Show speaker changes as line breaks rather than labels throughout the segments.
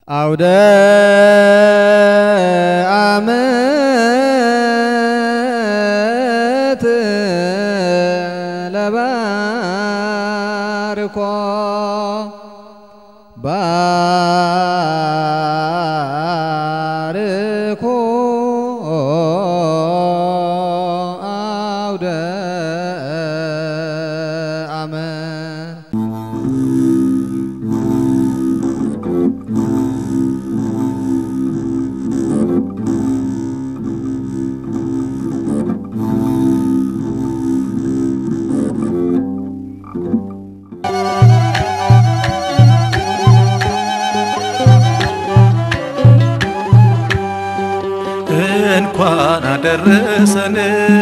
አውደ ዓመት ለባርኮ ባርኮ አውደ ዓመት
እንኳን አደረሰን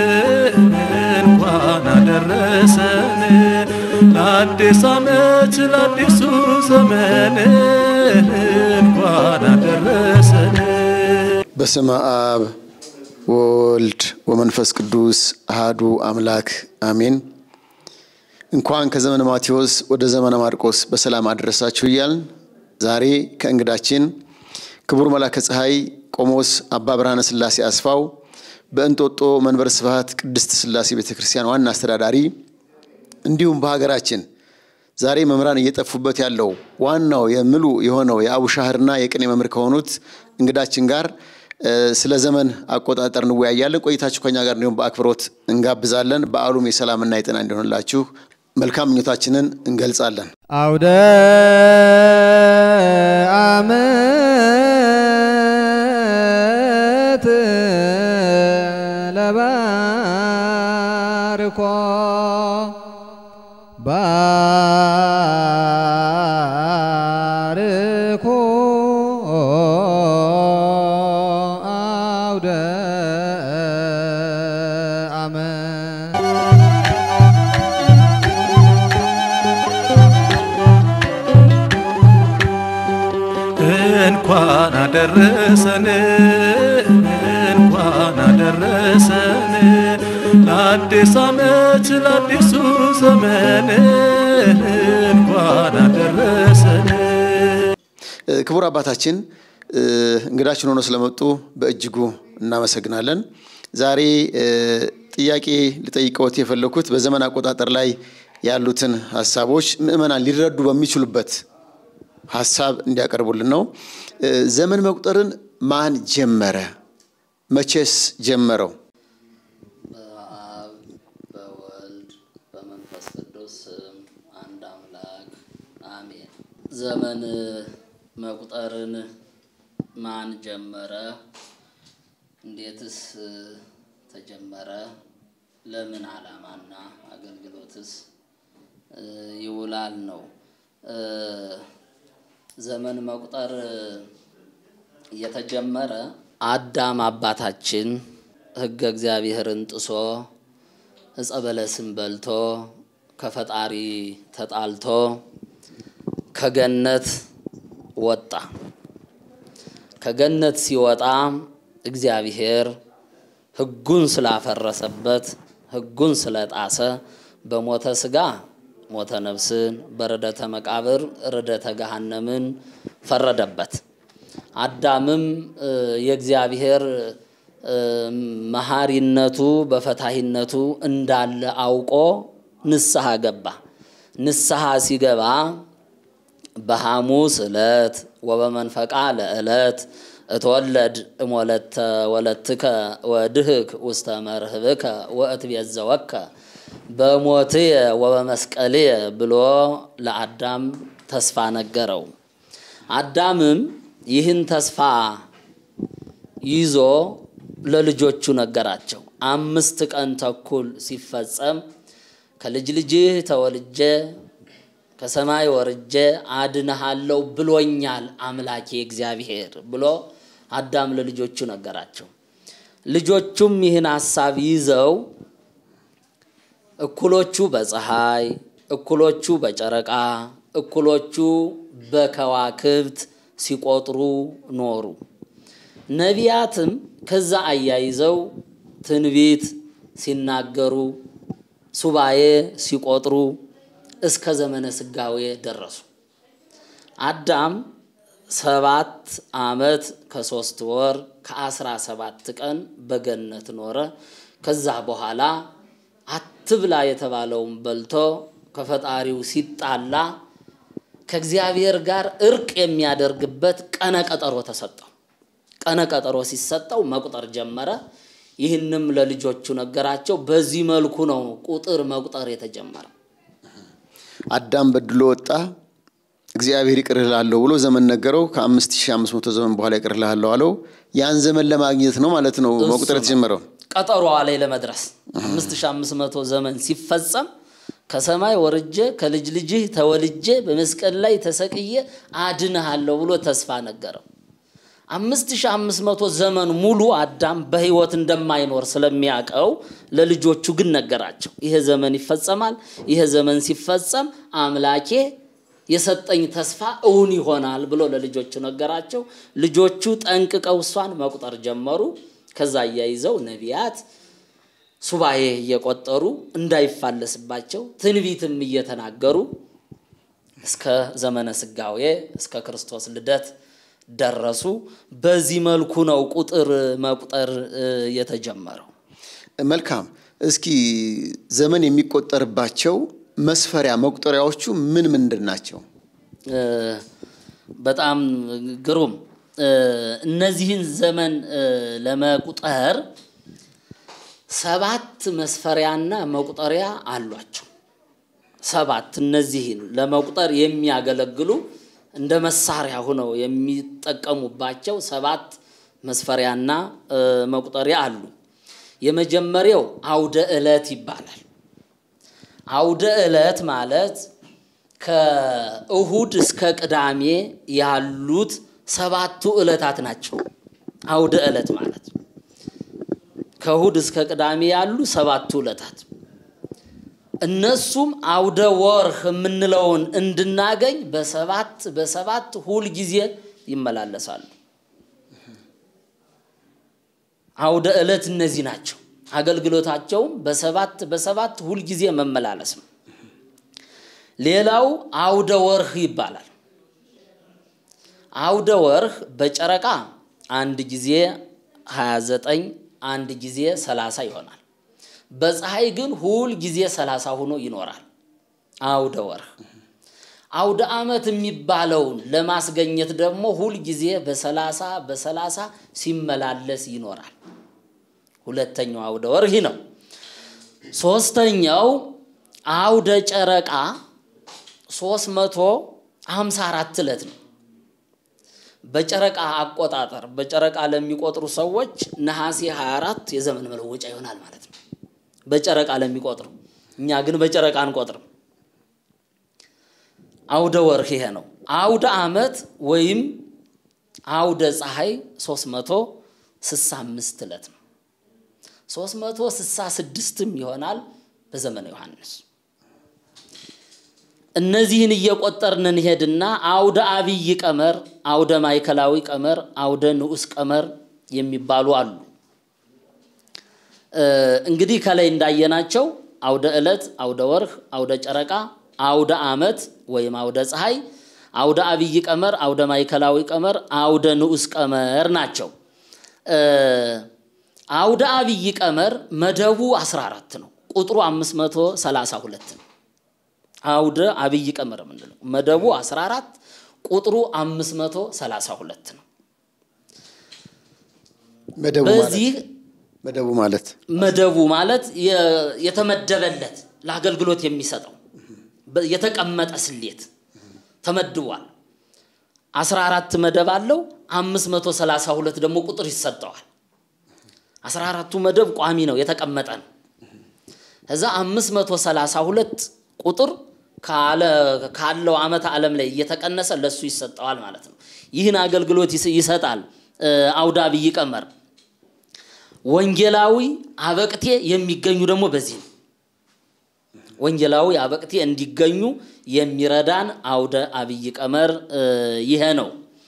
እንኳን አደረሰን ለአዲስ ዓመት ለአዲሱ ዘመን እንኳን አደረሰን።
በስመ አብ ወወልድ ወመንፈስ ቅዱስ አሃዱ አምላክ አሜን። እንኳን ከዘመነ ማቴዎስ ወደ ዘመነ ማርቆስ በሰላም አደረሳችሁ እያልን ዛሬ ከእንግዳችን ክቡር መላከ ፀሐይ ቆሞስ አባ ብርሃነ ሥላሴ አስፋው በእንጦጦ መንበረ ስብሐት ቅድስት ሥላሴ ቤተ ክርስቲያን ዋና አስተዳዳሪ እንዲሁም በሀገራችን ዛሬ መምህራን እየጠፉበት ያለው ዋናው የምሉ የሆነው የአቡሻህርና የቅኔ መምህር ከሆኑት እንግዳችን ጋር ስለ ዘመን አቆጣጠር እንወያያለን። ቆይታችሁ ከኛ ጋር እንዲሁም በአክብሮት እንጋብዛለን። በዓሉም የሰላምና የጤና እንዲሆንላችሁ መልካም ምኞታችንን እንገልጻለን።
አውደ ዓመት ለባርኮ ባርኮ አውደ ዓመት
እንኳን አደረሰን እንኳን አደረሰን ለአዲስ ዓመት ለአዲሱ ዘመን እንኳን አደረሰን።
ክቡር አባታችን እንግዳችን ሆኖ ስለመጡ በእጅጉ እናመሰግናለን። ዛሬ ጥያቄ ልጠይቀዎት የፈለኩት በዘመን አቆጣጠር ላይ ያሉትን ሀሳቦች ምዕመናን ሊረዱ በሚችሉበት ሀሳብ እንዲያቀርቡልን ነው። ዘመን መቁጠርን ማን ጀመረ? መቼስ ጀመረው?
በአብ በወልድ በመንፈስ ቅዱስ ስም አንድ አምላክ አሜን። ዘመን መቁጠርን ማን ጀመረ? እንዴትስ ተጀመረ? ለምን ዓላማና አገልግሎትስ ይውላል ነው። ዘመን መቁጠር የተጀመረ አዳም አባታችን ሕገ እግዚአብሔርን ጥሶ ዕፀ በለስን በልቶ ከፈጣሪ ተጣልቶ ከገነት ወጣ። ከገነት ሲወጣ እግዚአብሔር ሕጉን ስላፈረሰበት ሕጉን ስለጣሰ በሞተ ሥጋ ሞተ ነፍስን በርደተ መቃብር ርደተ ገሃነምን ፈረደበት። አዳምም የእግዚአብሔር መሐሪነቱ በፈታሂነቱ እንዳለ አውቆ ንስሐ ገባ። ንስሐ ሲገባ በሐሙስ ዕለት ወበመንፈቃ ለዕለት እትወለድ እሞለተ ወለትከ ወድህክ ውስተ መርህብከ ወእትቤዘወከ በሞትየ ወበመስቀልየ ብሎ ለአዳም ተስፋ ነገረው። አዳምም ይህን ተስፋ ይዞ ለልጆቹ ነገራቸው። አምስት ቀን ተኩል ሲፈጸም ከልጅ ልጅህ ተወልጄ ከሰማይ ወርጄ አድንሃለሁ ብሎኛል አምላኬ እግዚአብሔር ብሎ አዳም ለልጆቹ ነገራቸው። ልጆቹም ይህን ሐሳብ ይዘው እኩሎቹ በፀሐይ፣ እኩሎቹ በጨረቃ፣ እኩሎቹ በከዋክብት ሲቆጥሩ ኖሩ። ነቢያትም ከዛ አያይዘው ትንቢት ሲናገሩ ሱባኤ ሲቆጥሩ እስከ ዘመነ ስጋዌ ደረሱ። አዳም ሰባት ዓመት ከሶስት ወር ከአስራ ሰባት ቀን በገነት ኖረ። ከዛ በኋላ አትብላ የተባለውን በልቶ ከፈጣሪው ሲጣላ ከእግዚአብሔር ጋር እርቅ የሚያደርግበት ቀነ ቀጠሮ ተሰጠው። ቀነ ቀጠሮ ሲሰጠው መቁጠር ጀመረ። ይህንም ለልጆቹ ነገራቸው። በዚህ መልኩ ነው ቁጥር መቁጠር የተጀመረ።
አዳም በድሎ ወጣ። እግዚአብሔር ይቅር እልሃለሁ ብሎ ዘመን ነገረው። ከ5500 ዘመን በኋላ ይቅር እልሃለሁ አለው። ያን ዘመን ለማግኘት ነው ማለት ነው መቁጠር የተጀመረው።
ቀጠሮዋ ላይ ለመድረስ 5500 ዘመን ሲፈጸም ከሰማይ ወርጄ ከልጅ ልጅህ ተወልጄ በመስቀል ላይ ተሰቅዬ አድንሃለሁ ብሎ ተስፋ ነገረው። 5500 ዘመን ሙሉ አዳም በሕይወት እንደማይኖር ስለሚያውቀው ለልጆቹ ግን ነገራቸው። ይሄ ዘመን ይፈጸማል። ይሄ ዘመን ሲፈጸም አምላኬ የሰጠኝ ተስፋ እውን ይሆናል ብሎ ለልጆቹ ነገራቸው። ልጆቹ ጠንቅቀው እሷን መቁጠር ጀመሩ። ከዛ አያይዘው ነቢያት ሱባኤ እየቆጠሩ እንዳይፋለስባቸው ትንቢትም እየተናገሩ እስከ ዘመነ ስጋዌ እስከ ክርስቶስ ልደት ደረሱ። በዚህ መልኩ ነው ቁጥር መቁጠር የተጀመረው።
መልካም። እስኪ ዘመን የሚቆጠርባቸው መስፈሪያ መቁጠሪያዎቹ ምን ምንድን ናቸው?
በጣም ግሩም። እነዚህን ዘመን ለመቁጠር ሰባት መስፈሪያና መቁጠሪያ አሏቸው። ሰባት እነዚህን ለመቁጠር የሚያገለግሉ እንደ መሳሪያ ሆነው የሚጠቀሙባቸው ሰባት መስፈሪያና መቁጠሪያ አሉ። የመጀመሪያው አውደ ዕለት ይባላል። አውደ ዕለት ማለት ከእሁድ እስከ ቅዳሜ ያሉት ሰባቱ ዕለታት ናቸው። አውደ ዕለት ማለት ከእሁድ እስከ ቅዳሜ ያሉ ሰባቱ ዕለታት እነሱም አውደ ወርህ የምንለውን እንድናገኝ በሰባት በሰባት ሁል ጊዜ ይመላለሳሉ። አውደ ዕለት እነዚህ ናቸው። አገልግሎታቸውም በሰባት በሰባት ሁል ጊዜ መመላለስ ነው። ሌላው አውደ ወርህ ይባላል። አውደ ወርህ በጨረቃ አንድ ጊዜ 29 አንድ ጊዜ 30 ይሆናል። በፀሐይ ግን ሁል ጊዜ 30 ሆኖ ይኖራል። አውደ ወርህ አውደ ዓመት የሚባለውን ለማስገኘት ደግሞ ሁል ጊዜ በሰላሳ በሰላሳ ሲመላለስ ይኖራል። ሁለተኛው አውደ ወርህ ነው። ሶስተኛው አውደ ጨረቃ 354 ዕለት ነው። በጨረቃ አቆጣጠር በጨረቃ ለሚቆጥሩ ሰዎች ነሐሴ 24 የዘመን መለወጫ ይሆናል ማለት ነው። በጨረቃ ለሚቆጥሩ እኛ ግን በጨረቃ አንቆጥርም። አውደ ወርህ ይሄ ነው። አውደ ዓመት ወይም አውደ ፀሐይ 365 ዕለት ነው። 366ም ይሆናል በዘመነ ዮሐንስ። እነዚህን እየቆጠርን እንሄድና አውደ አብይ ቀመር፣ አውደ ማዕከላዊ ቀመር፣ አውደ ንዑስ ቀመር የሚባሉ አሉ። እንግዲህ ከላይ እንዳየናቸው አውደ ዕለት፣ አውደ ወርህ፣ አውደ ጨረቃ፣ አውደ ዓመት ወይም አውደ ፀሐይ፣ አውደ አብይ ቀመር፣ አውደ ማዕከላዊ ቀመር፣ አውደ ንዑስ ቀመር ናቸው። አውደ አብይ ቀመር መደቡ 14 ነው። ቁጥሩ 532 ነው። አውደ አብይ ቀመር የምንለው መደቡ 14 ቁጥሩ 532 ነው።
መደቡ
በዚህ
ማለት መደቡ ማለት
መደቡ ማለት የተመደበለት ለአገልግሎት የሚሰጠው የተቀመጠ ስሌት ተመድቧል። 14 መደብ አለው። 532 ደግሞ ቁጥር ይሰጠዋል። 14ቱ መደብ ቋሚ ነው፣ የተቀመጠ ነው። ከዛ 532 ቁጥር ካለው ዓመተ ዓለም ላይ እየተቀነሰ ለሱ ይሰጠዋል ማለት ነው። ይህን አገልግሎት ይሰጣል አውደ አብይ ቀመር። ወንጌላዊ አበቅቴ የሚገኙ ደግሞ በዚህ ነው። ወንጌላዊ አበቅቴ እንዲገኙ የሚረዳን አውደ አብይ ቀመር ይሄ ነው።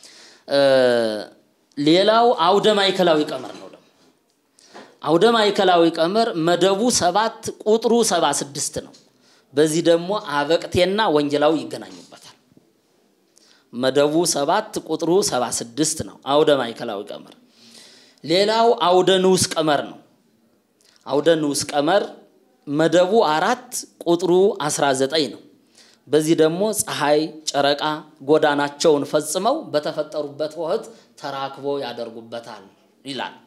ሌላው አውደ ማዕከላዊ ቀመር ነው። ደግሞ አውደ ማዕከላዊ ቀመር መደቡ ሰባት ቁጥሩ ሰባ ስድስት ነው። በዚህ ደግሞ አበቅቴና ወንጌላዊ ይገናኙበታል። መደቡ ሰባት ቁጥሩ ሰባ ስድስት ነው። አውደ ማዕከላዊ ቀመር። ሌላው አውደ ንዑስ ቀመር ነው። አውደ ንዑስ ቀመር መደቡ አራት ቁጥሩ 19 ነው። በዚህ ደግሞ ፀሐይ፣ ጨረቃ ጎዳናቸውን ፈጽመው በተፈጠሩበት ወቅት ተራክቦ ያደርጉበታል ይላል።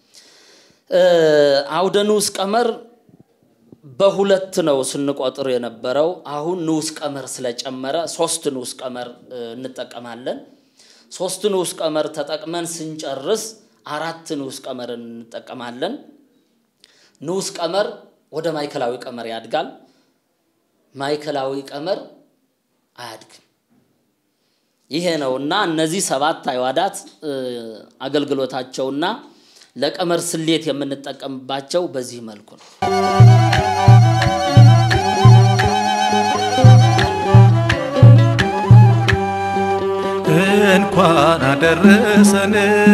አውደ ንዑስ ቀመር በሁለት ነው ስንቆጥር የነበረው። አሁን ንዑስ ቀመር ስለጨመረ ሶስት ንዑስ ቀመር እንጠቀማለን። ሶስት ንዑስ ቀመር ተጠቅመን ስንጨርስ አራት ንዑስ ቀመር እንጠቀማለን። ንዑስ ቀመር ወደ ማዕከላዊ ቀመር ያድጋል። ማዕከላዊ ቀመር አያድግም። ይሄ ነው እና እነዚህ ሰባት አዕዋዳት አገልግሎታቸውና ለቀመር ስሌት የምንጠቀምባቸው በዚህ መልኩ ነው።
እንኳን አደረሰን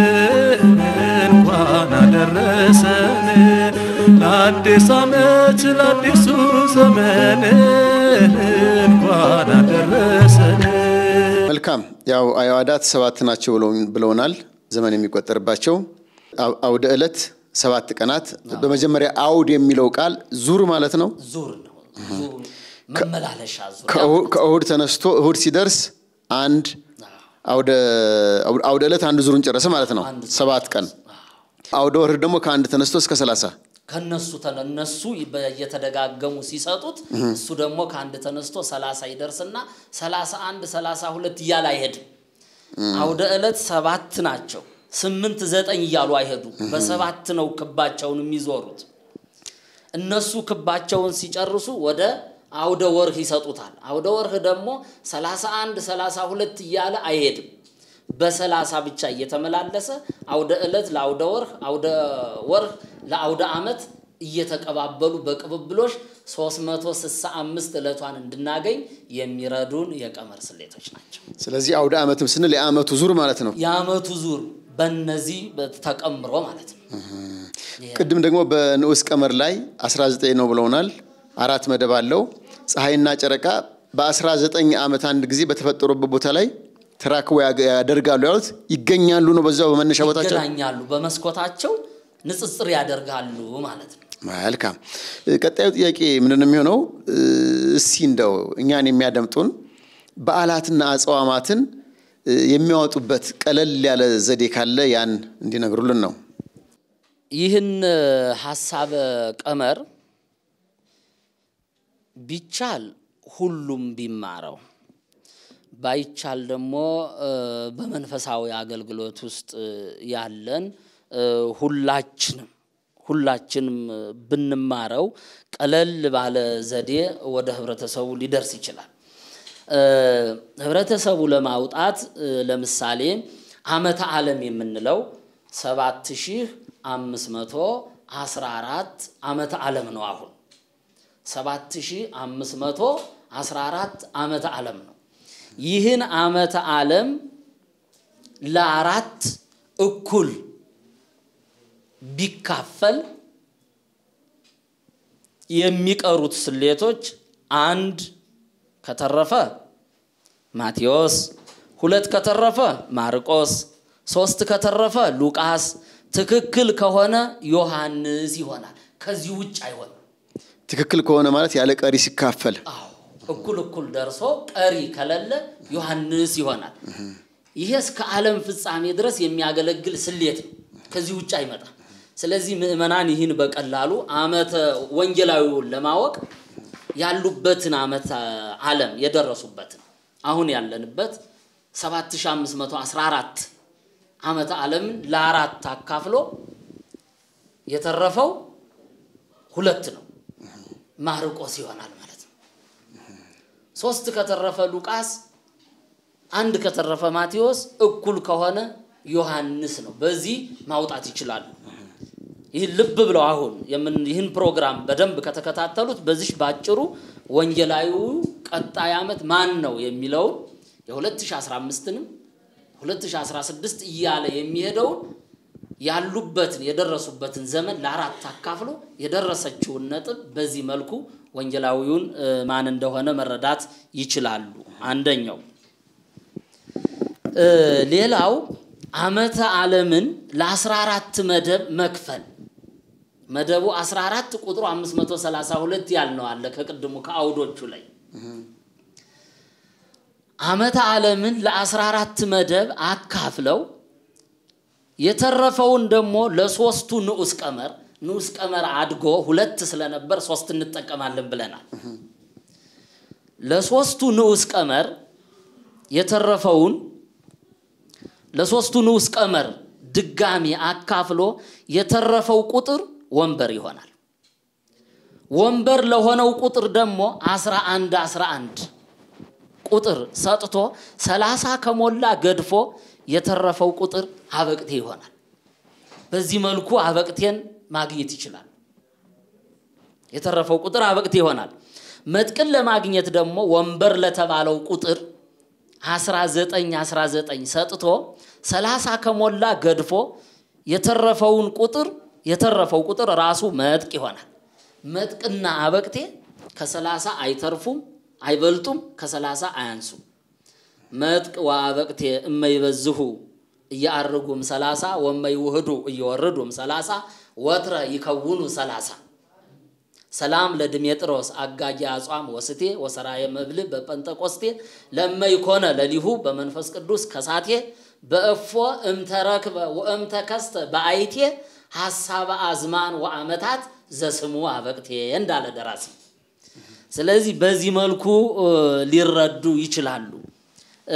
እንኳን አደረሰን ለአዲስ ዓመት ለአዲሱ ዘመን እንኳን አደረሰን።
መልካም ያው አዕዋዳት ሰባት ናቸው ብለው- ብለውናል። ዘመን የሚቆጠርባቸው አው- አውደ ዕለት ሰባት ቀናት። በመጀመሪያ አውድ የሚለው ቃል ዙር ማለት ነው።
ዙር ነው። ዙር መመላለሻ ዙር
ከእሁ- ከእሁድ ተነስቶ እሁድ ሲደርስ አንድ አውደ አውደ ዕለት አንድ ዙሩን ጨረሰ ማለት ነው።
አንድ ዙር
ሰባት ቀን አውደ ወርህ ደግሞ ከአንድ ተነስቶ እስከ ሰላሳ
ከነሱ ተነ- እነሱ እየተደጋገሙ ሲሰጡት እሱ ደግሞ ከአንድ ተነስቶ ሰላሳ ይደርስና ሰላሳ አንድ ሰላሳ ሁለት እያለ አይሄድም። አውደ ዕለት ሰባት ናቸው። ስምንት ዘጠኝ እያሉ አይሄዱ። በሰባት ነው ክባቸውን የሚዞሩት። እነሱ ክባቸውን ሲጨርሱ ወደ አውደ ወርህ ይሰጡታል። አውደ ወርህ ደግሞ ሰላሳ አንድ ሰላሳ ሁለት እያለ አይሄድም። በሰላሳ ብቻ እየተመላለሰ አውደ ዕለት ለአውደ ወርህ፣ አውደ ወርህ ለአውደ ዓመት እየተቀባበሉ በቅብብሎሽ 365 ዕለቷን እንድናገኝ የሚረዱን የቀመር ስሌቶች ናቸው።
ስለዚህ አውደ ዓመትም ስንል የዓመቱ ዙር ማለት ነው።
የዓመቱ ዙር በእነዚህ ተቀምሮ ማለት ነው።
ቅድም ደግሞ በንዑስ ቀመር ላይ 19 ነው ብለውናል። አራት መደብ አለው። ፀሐይና ጨረቃ በ19 ዓመት አንድ ጊዜ በተፈጠሩበት ቦታ ላይ ተራክቦ ያገ- ያደርጋሉ ያሉት ይገኛሉ ነው። በዛው በመነሻ ቦታቸው
ይገናኛሉ፣ በመስኮታቸው ንጽጽር ያደርጋሉ ማለት ነው።
መልካም። ቀጣዩ ጥያቄ ምንድን ነው የሚሆነው? እስቲ እንደው እኛን የሚያደምጡን በዓላትና አጽዋማትን የሚያወጡበት ቀለል ያለ ዘዴ ካለ ያን እንዲነግሩልን ነው።
ይህን ሀሳበ ቀመር ቢቻል ሁሉም ቢማረው ባይቻል ደግሞ በመንፈሳዊ አገልግሎት ውስጥ ያለን ሁላችንም ሁላችንም ብንማረው ቀለል ባለ ዘዴ ወደ ህብረተሰቡ ሊደርስ ይችላል። ህብረተሰቡ ለማውጣት ለምሳሌ ዓመተ ዓለም የምንለው ሰባት ሺህ አምስት መቶ አስራ አራት ዓመተ ዓለም ነው። አሁን ሰባት ሺህ አምስት መቶ አስራ አራት ዓመተ ዓለም ነው። ይህን ዓመተ ዓለም ለአራት እኩል ቢካፈል የሚቀሩት ስሌቶች አንድ ከተረፈ ማቴዎስ፣ ሁለት ከተረፈ ማርቆስ፣ ሶስት ከተረፈ ሉቃስ፣ ትክክል ከሆነ ዮሐንስ ይሆናል። ከዚህ ውጭ አይሆንም።
ትክክል ከሆነ ማለት ያለ ቀሪ ሲካፈል
አዎ እኩል እኩል ደርሶ ቀሪ ከሌለ ዮሐንስ ይሆናል። ይሄ እስከ ዓለም ፍጻሜ ድረስ የሚያገለግል ስሌት ነው። ከዚህ ውጭ አይመጣም። ስለዚህ ምዕመናን ይህን በቀላሉ ዓመተ ወንጌላዊውን ለማወቅ ያሉበትን ዓመተ ዓለም የደረሱበትን አሁን ያለንበት 7514 ዓመተ ዓለምን ለአራት አካፍሎ የተረፈው ሁለት ነው። ማርቆስ ይሆናል ማለት ነው። ሶስት ከተረፈ ሉቃስ፣ አንድ ከተረፈ ማቴዎስ፣ እኩል ከሆነ ዮሐንስ ነው። በዚህ ማውጣት ይችላሉ። ይህን ልብ ብለው አሁን ይህን ፕሮግራም በደንብ ከተከታተሉት በዚህ ባጭሩ ወንጌላዊው ቀጣይ ዓመት ማን ነው የሚለውን የ2015ንም 2016 እያለ የሚሄደውን ያሉበትን የደረሱበትን ዘመን ለአራት አካፍሎ የደረሰችውን ነጥብ በዚህ መልኩ ወንጌላዊውን ማን እንደሆነ መረዳት ይችላሉ። አንደኛው እ፣ ሌላው ዓመተ ዓለምን ለ14 መደብ መክፈል መደቡ 14 ቁጥሩ 532 ያልነው አለ ከቅድሙ ከአውዶቹ ላይ ዓመተ ዓለምን ለ14 መደብ አካፍለው የተረፈውን ደግሞ ለሶስቱ ንዑስ ቀመር ንዑስ ቀመር አድጎ ሁለት ስለነበር ሶስት እንጠቀማለን ብለናል። ለሶስቱ ንዑስ ቀመር የተረፈውን ለሶስቱ ንዑስ ቀመር ድጋሚ አካፍሎ የተረፈው ቁጥር ወንበር ይሆናል። ወንበር ለሆነው ቁጥር ደግሞ 11 11 ቁጥር ሰጥቶ 30 ከሞላ ገድፎ የተረፈው ቁጥር አበቅቴ ይሆናል። በዚህ መልኩ አበቅቴን ማግኘት ይችላል። የተረፈው ቁጥር አበቅቴ ይሆናል። መጥቅን ለማግኘት ደግሞ ወንበር ለተባለው ቁጥር 19 19 ሰጥቶ 30 ከሞላ ገድፎ የተረፈውን ቁጥር የተረፈው ቁጥር ራሱ መጥቅ ይሆናል። መጥቅና አበቅቴ ከ30 አይተርፉም፣ አይበልጡም፣ ከ30 አያንሱም። መጥቅ ወአበቅቴ እመይበዝሁ እያአርጉም ሰላሳ ወመይውህዱ እየወርዱም ሰላሳ ወትረ ይከውኑ ሰላሳ ሰላም ለድሜጥሮስ አጋጌ አጽዋም ወስቴ ወሰራየ መብል በጴንጠቆስቴ ለመይኮነ ለሊሁ በመንፈስ ቅዱስ ከሳቴ በእፎ እምተረክበ ወእምተከስተ በአይቴ ሐሳበ አዝማን ወአመታት ዘስሙ አበቅቴ እንዳለ ደራሲ። ስለዚህ በዚህ መልኩ እ፣ ሊረዱ ይችላሉ። እ፣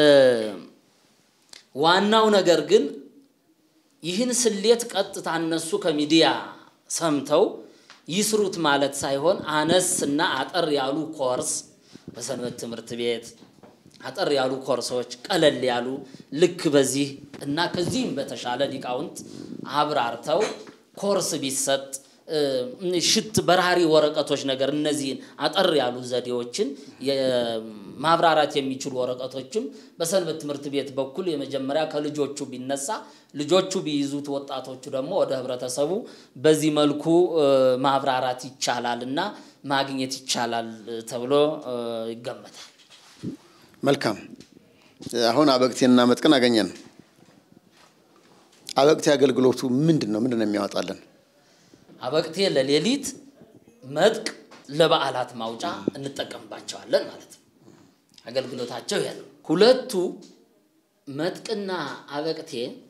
ዋናው ነገር ግን ይህን ስሌት ቀጥታ እነሱ ከሚዲያ ሰምተው ይስሩት ማለት ሳይሆን አነስ እና አጠር ያሉ ኮርስ በሰንበት ትምህርት ቤት አጠር ያሉ ኮርሶች ቀለል ያሉ ልክ በዚህ እና ከዚህም በተሻለ ሊቃውንት አብራርተው ኮርስ ቢሰጥ እ፣ ሽት በራሪ ወረቀቶች ነገር እነዚህን አጠር ያሉ ዘዴዎችን የ- ማብራራት የሚችሉ ወረቀቶችም በሰንበት ትምህርት ቤት በኩል የመጀመሪያ ከልጆቹ ቢነሳ ልጆቹ ቢይዙት ወጣቶቹ ደግሞ ወደ ህብረተሰቡ በዚህ መልኩ እ፣ ማብራራት ይቻላል እና ማግኘት ይቻላል እ፣ ተብሎ እ፣ ይገመታል።
መልካም። አሁን አበቅቴንና መጥቅን አገኘን። አበቅቴ አገልግሎቱ ምንድን ነው? ምንድን ነው የሚያወጣልን?
አበቅቴ ለሌሊት መጥቅ ለበዓላት ማውጫ እንጠቀምባቸዋለን ማለት ነው። አገልግሎታቸው ይሄ ነው። ሁለቱ መጥቅና አበቅቴ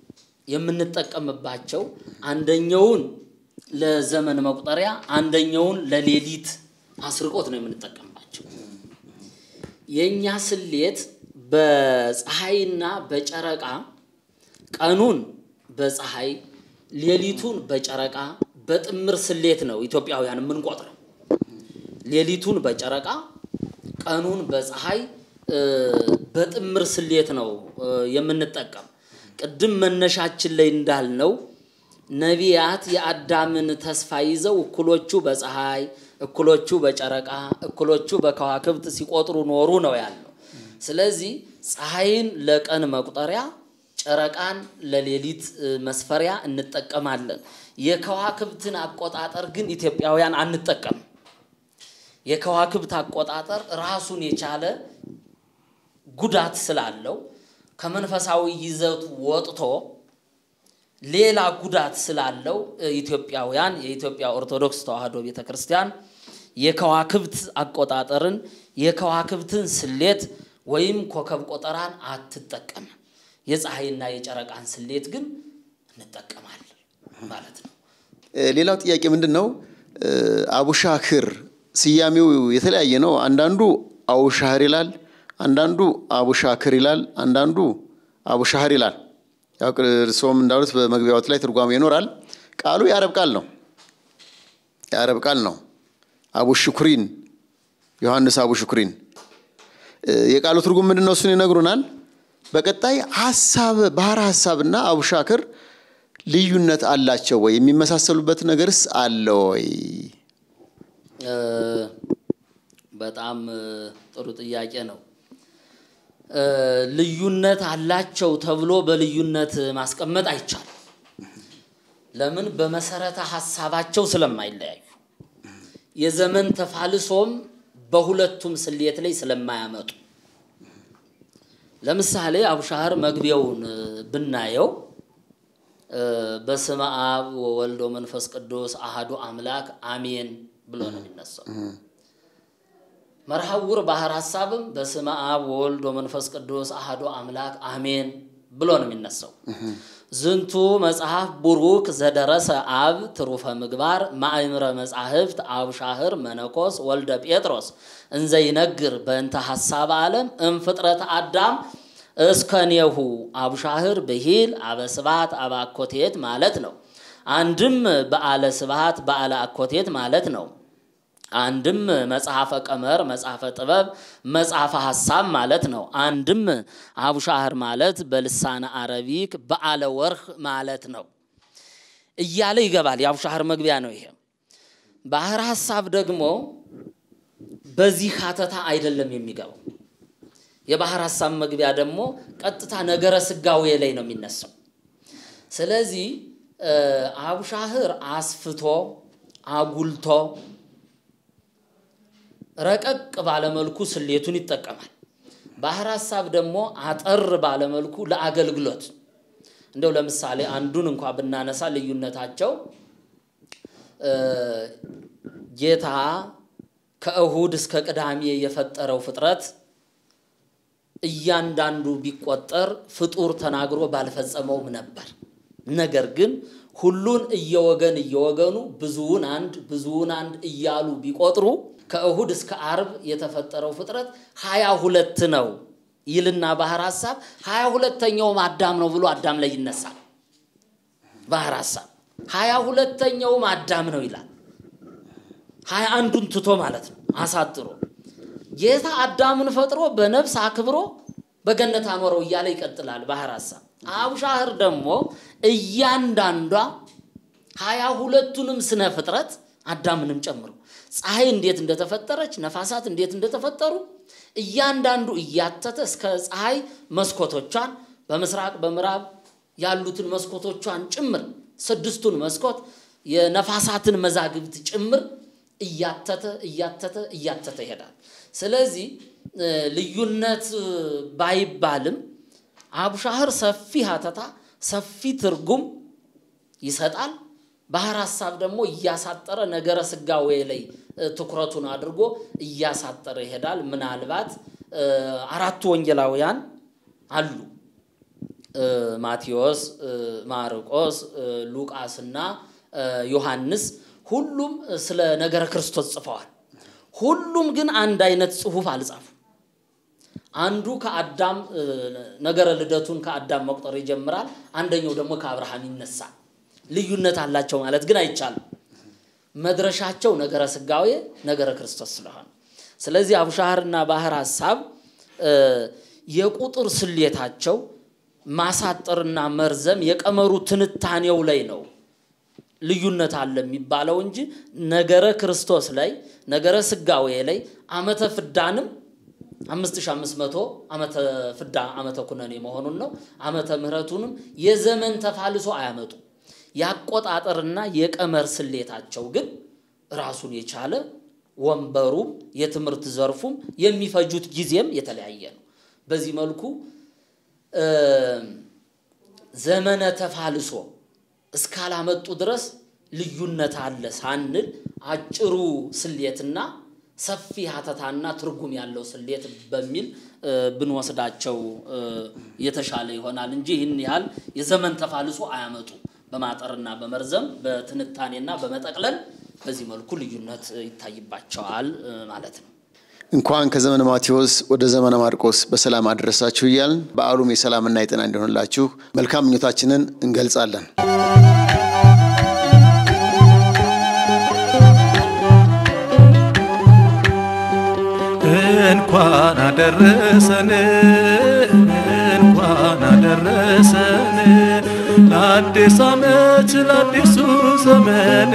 የምንጠቀምባቸው አንደኛውን ለዘመን መቁጠሪያ፣ አንደኛውን ለሌሊት አስርቆት ነው የምንጠቀምባቸው። የእኛ ስሌት በፀሐይና በጨረቃ ቀኑን በፀሐይ ሌሊቱን በጨረቃ በጥምር ስሌት ነው ኢትዮጵያውያን የምንቆጥረው። ሌሊቱን በጨረቃ ቀኑን በፀሐይ እ፣ በጥምር ስሌት ነው እ፣ የምንጠቀም። ቅድም መነሻችን ላይ እንዳልነው ነቢያት የአዳምን ተስፋ ይዘው እኩሎቹ በፀሐይ እኩሎቹ በጨረቃ እኩሎቹ በከዋክብት ሲቆጥሩ ኖሩ ነው ያለው። ስለዚህ ፀሐይን ለቀን መቁጠሪያ ጨረቃን ለሌሊት እ፣ መስፈሪያ እንጠቀማለን። የከዋክብትን አቆጣጠር ግን ኢትዮጵያውያን አንጠቀም። የከዋክብት አቆጣጠር ራሱን የቻለ ጉዳት ስላለው ከመንፈሳዊ ይዘቱ ወጥቶ ሌላ ጉዳት ስላለው እ፣ ኢትዮጵያውያን የኢትዮጵያ ኦርቶዶክስ ተዋሕዶ ቤተ ክርስቲያን የከዋክብት አቆጣጠርን የከዋክብትን ስሌት ወይም ኮከብ ቆጠራን አትጠቀምም። የፀሐይና የጨረቃን ስሌት ግን እንጠቀማለን ማለት ነው።
እ፣ ሌላው ጥያቄ ምንድን ነው? እ፣ አቡሻክር ስያሜው የተለያየ ነው። አንዳንዱ አቡሻህር ይላል፣ አንዳንዱ አቡሻክር ይላል፣ አንዳንዱ አቡሻህር ይላል። ያው እርስዎም እንዳሉት በመግቢያዎት ላይ ትርጓሜ ይኖራል። ቃሉ የአረብ ቃል ነው። የአረብ ቃል ነው። አቡ ሽኩሪን ዮሐንስ አቡ ሽኩሪን እ፣ የቃሉ ትርጉም ምንድን ነው? እሱን ይነግሩናል። በቀጣይ ሀሳብ ባህረ ሀሳብና አቡሻክር ልዩነት አላቸው ወይ? የሚመሳሰሉበት ነገርስ አለ ወይ?
እ፣ በጣም እ፣ ጥሩ ጥያቄ ነው። እ፣ ልዩነት አላቸው ተብሎ በልዩነት ማስቀመጥ አይቻልም። ለምን? በመሰረተ ሀሳባቸው ስለማይለያዩ የዘመን ተፋልሶም በሁለቱም ስሌት ላይ ስለማያመጡ ለምሳሌ አቡሻህር መግቢያውን እ፣ ብናየው እ፣ በስመ አብ ወወልድ ወመንፈስ ቅዱስ አሃዱ አምላክ አሜን ብሎ ነው የሚነሳው። መርሐውር ባህር ሀሳብም በስመ አብ ወወልድ ወመንፈስ ቅዱስ አሃዱ አምላክ አሜን ብሎ ነው የሚነሳው። ዝንቱ መጽሐፍ ቡሩክ ዘደረሰ አብ ትሩፈ ምግባር ማእምረ መጻሕፍት አቡሻህር መነኮስ ወልደ ጴጥሮስ እንዘ ይነግር በእንተ ሐሳብ ዓለም እምፍጥረት አዳም እስከኔሁ አቡሻህር ብሂል አበስባት አበአኮቴት ማለት ነው። አንድም በዓለ ስብሃት በዓለ አኮቴት ማለት ነው። አንድም መጽሐፈ ቀመር፣ መጽሐፈ ጥበብ፣ መጽሐፈ ሐሳብ ማለት ነው። አንድም አቡሻህር ማለት በልሳነ አረቢክ በዓለ ወርህ ማለት ነው እያለ ይገባል። የአቡሻህር መግቢያ ነው ይሄ። ባህር ሐሳብ ደግሞ በዚህ ሀተታ አይደለም የሚገባው። የባህር ሐሳብ መግቢያ ደግሞ ቀጥታ ነገረ ስጋዌ ላይ ነው የሚነሳው። ስለዚህ እ፣ አቡሻህር አስፍቶ አጉልቶ ረቀቅ ባለመልኩ ስሌቱን ይጠቀማል። ባህር ሐሳብ ደግሞ አጠር ባለመልኩ ለአገልግሎት እንደው ለምሳሌ አንዱን እንኳ ብናነሳ ልዩነታቸው እ፣ ጌታ ከእሁድ እስከ ቅዳሜ የፈጠረው ፍጥረት እያንዳንዱ ቢቆጠር ፍጡር ተናግሮ ባልፈጸመውም ነበር። ነገር ግን ሁሉን እየወገን እየወገኑ ብዙውን አንድ ብዙውን አንድ እያሉ ቢቆጥሩ ከእሁድ እስከ አርብ የተፈጠረው ፍጥረት ሀያ ሁለት ነው ይልና ባህር ሐሳብ ሀያ ሁለተኛውም አዳም ነው ብሎ አዳም ላይ ይነሳል። ባህር ሐሳብ ሀያ ሁለተኛውም አዳም ነው ይላል። ሀያ አንዱን ትቶ ማለት ነው አሳጥሮ ጌታ አዳምን ፈጥሮ በነፍስ አክብሮ በገነት አኖረው እያለ ይቀጥላል ባህር ሐሳብ። አቡሻህር ደግሞ እያንዳንዷ ሀያ ሁለቱንም ስነ ፍጥረት አዳምንም ጨምሮ ፀሐይ እንዴት እንደተፈጠረች ነፋሳት እንዴት እንደተፈጠሩ እያንዳንዱ እያተተ እስከ ፀሐይ መስኮቶቿን በምስራቅ በምዕራብ ያሉትን መስኮቶቿን ጭምር ስድስቱን መስኮት የነፋሳትን መዛግብት ጭምር እያተተ እያተተ እያተተ ይሄዳል። ስለዚህ እ፣ ልዩነት እ፣ ባይባልም አቡሻህር ሰፊ ሀተታ ሰፊ ትርጉም ይሰጣል። ባህር ሐሳብ ደግሞ እያሳጠረ ነገረ ስጋዌ ላይ እ፣ ትኩረቱን አድርጎ እያሳጠረ ይሄዳል። ምናልባት እ፣ አራቱ ወንጌላውያን አሉ እ፣ ማቴዎስ፣ እ፣ ማርቆስ፣ እ፣ ሉቃስና እ፣ ዮሐንስ ሁሉም ስለ ነገረ ክርስቶስ ጽፈዋል። ሁሉም ግን አንድ አይነት ጽሑፍ አልጻፉም። አንዱ ከአዳም እ፣ ነገረ ልደቱን ከአዳም መቁጠር ይጀምራል። አንደኛው ደግሞ ከአብርሃም ይነሳል። ልዩነት አላቸው ማለት ግን አይቻልም። መድረሻቸው ነገረ ስጋዌ ነገረ ክርስቶስ ስለሆነ ስለዚህ አቡሻህርና ባህር ሐሳብ እ፣ የቁጥር ስሌታቸው ማሳጠርና መርዘም የቀመሩ ትንታኔው ላይ ነው ልዩነት አለ የሚባለው እንጂ ነገረ ክርስቶስ ላይ ነገረ ስጋዌ ላይ ዓመተ ፍዳንም 5500 ዓመተ ፍዳ ዓመተ ኩነኔ መሆኑን ነው። ዓመተ ምሕረቱንም የዘመን ተፋልሶ አያመጡ። ያቆጣጠርና የቀመር ስሌታቸው ግን ራሱን የቻለ ወንበሩም የትምህርት ዘርፉም የሚፈጁት ጊዜም የተለያየ ነው። በዚህ መልኩ እ፣ ዘመነ ተፋልሶ እስካላመጡ ድረስ ልዩነት አለ ሳንል አጭሩ ስሌትና ሰፊ ሀተታና ትርጉም ያለው ስሌት በሚል እ፣ ብንወስዳቸው እ፣ የተሻለ ይሆናል እንጂ ይህን ያህል የዘመን ተፋልሶ አያመጡ። በማጠርና በመርዘም በትንታኔና በመጠቅለል በዚህ መልኩ ልዩነት እ፣ ይታይባቸዋል እ፣ ማለት ነው።
እንኳን ከዘመነ ማቴዎስ ወደ ዘመነ ማርቆስ በሰላም አደረሳችሁ እያልን በዓሉም የሰላምና የጤና እንዲሆንላችሁ መልካም ምኞታችንን እንገልጻለን።
እንኳን አደረሰን እንኳን አደረሰን ለአዲስ ዓመት ለአዲሱ ዘመን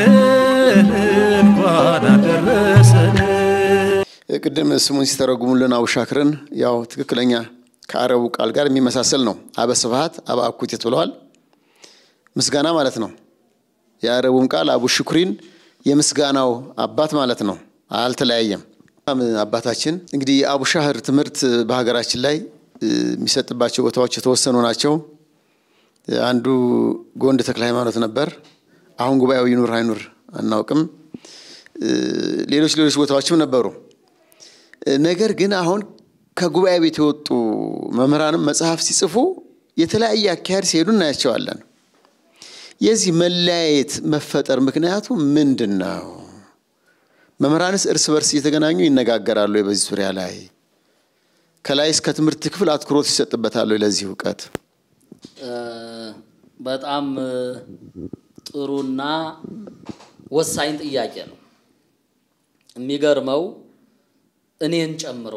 እንኳን አደረሰን።
ቅድም ስሙን ሲተረጉሙልን አቡሻክርን ያው ትክክለኛ ከአረቡ ቃል ጋር የሚመሳሰል ነው። አበ ስብሐት አበ አኩቴት ብለዋል። ምስጋና ማለት ነው። የአረቡም ቃል አቡ ሽኩሪን የምስጋናው አባት ማለት ነው። አልተለያየም። አባታችን እንግዲህ የአቡሻህር ትምህርት በሀገራችን ላይ የሚሰጥባቸው ቦታዎች የተወሰኑ ናቸው። አንዱ ጎንድ ተክለ ሃይማኖት ነበር። አሁን ጉባኤው ይኑር አይኑር አናውቅም። ሌሎች ሌሎች ቦታዎችም ነበሩ። ነገር ግን አሁን ከጉባኤ ቤት የወጡ መምህራንም መጽሐፍ ሲጽፉ የተለያየ አካሄድ ሲሄዱ እናያቸዋለን። የዚህ መለያየት መፈጠር ምክንያቱ ምንድን ነው? መምህራንስ እርስ በርስ እየተገናኙ ይነጋገራሉ? በዚህ ዙሪያ ላይ ከላይስ ከትምህርት ክፍል አትኩሮት ይሰጥበታሉ? ለዚህ እውቀት
በጣም ጥሩና ወሳኝ ጥያቄ ነው። የሚገርመው እኔን ጨምሮ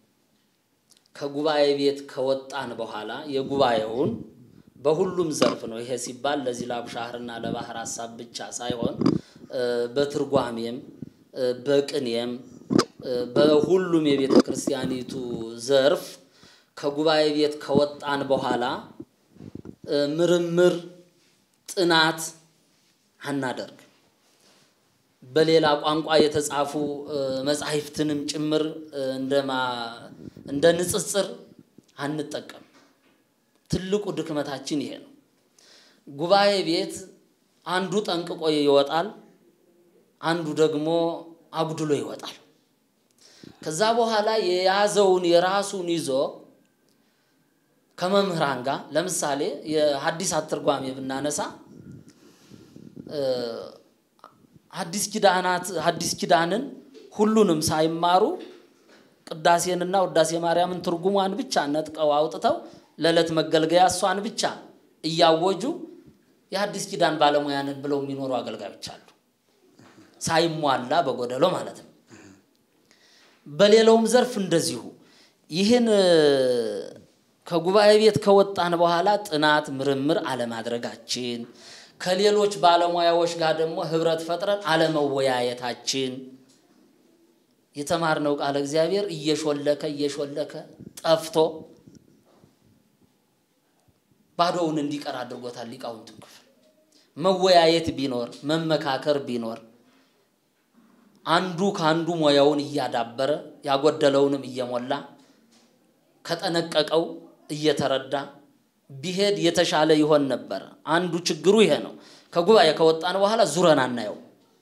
ከጉባኤ ቤት ከወጣን በኋላ የጉባኤውን በሁሉም ዘርፍ ነው። ይሄ ሲባል ለዚህ ለአብሻህርና ለባህር ሀሳብ ብቻ ሳይሆን በትርጓሜም በቅኔም በሁሉም የቤተ ክርስቲያኒቱ ዘርፍ ከጉባኤ ቤት ከወጣን በኋላ ምርምር፣ ጥናት አናደርግ በሌላ ቋንቋ የተጻፉ መጻሕፍትንም ጭምር እንደ ንጽጽር አንጠቀም። ትልቁ ድክመታችን ይሄ ነው። ጉባኤ ቤት አንዱ ጠንቅቆ ይወጣል፣ አንዱ ደግሞ አጉድሎ ይወጣል። ከዛ በኋላ የያዘውን የራሱን ይዞ ከመምህራን ጋር ለምሳሌ የሐዲሳት ትርጓሜ ብናነሳ ሐዲስ ኪዳናት ሐዲስ ኪዳንን ሁሉንም ሳይማሩ ቅዳሴንና ውዳሴ ማርያምን ትርጉሟን ብቻ ነጥቀው አውጥተው ለዕለት መገልገያ እሷን ብቻ እያወጁ የሐዲስ ኪዳን ባለሙያንን ብለው የሚኖሩ አገልጋዮች አሉ። ሳይሟላ በጎደሎ ማለት ነው። በሌላውም ዘርፍ እንደዚሁ ይህን ከጉባኤ ቤት ከወጣን በኋላ ጥናት ምርምር አለማድረጋችን ከሌሎች ባለሙያዎች ጋር ደግሞ ህብረት ፈጥረን አለመወያየታችን የተማርነው ቃለ እግዚአብሔር እየሾለከ እየሾለከ ጠፍቶ ባዶውን እንዲቀር አድርጎታል። ሊቃውንቱን ክፍል መወያየት ቢኖር መመካከር ቢኖር አንዱ ከአንዱ ሙያውን እያዳበረ ያጎደለውንም እየሞላ ከጠነቀቀው እየተረዳ ቢሄድ የተሻለ ይሆን ነበረ። አንዱ ችግሩ ይሄ ነው። ከጉባኤ ከወጣን በኋላ ዙረን አናየው።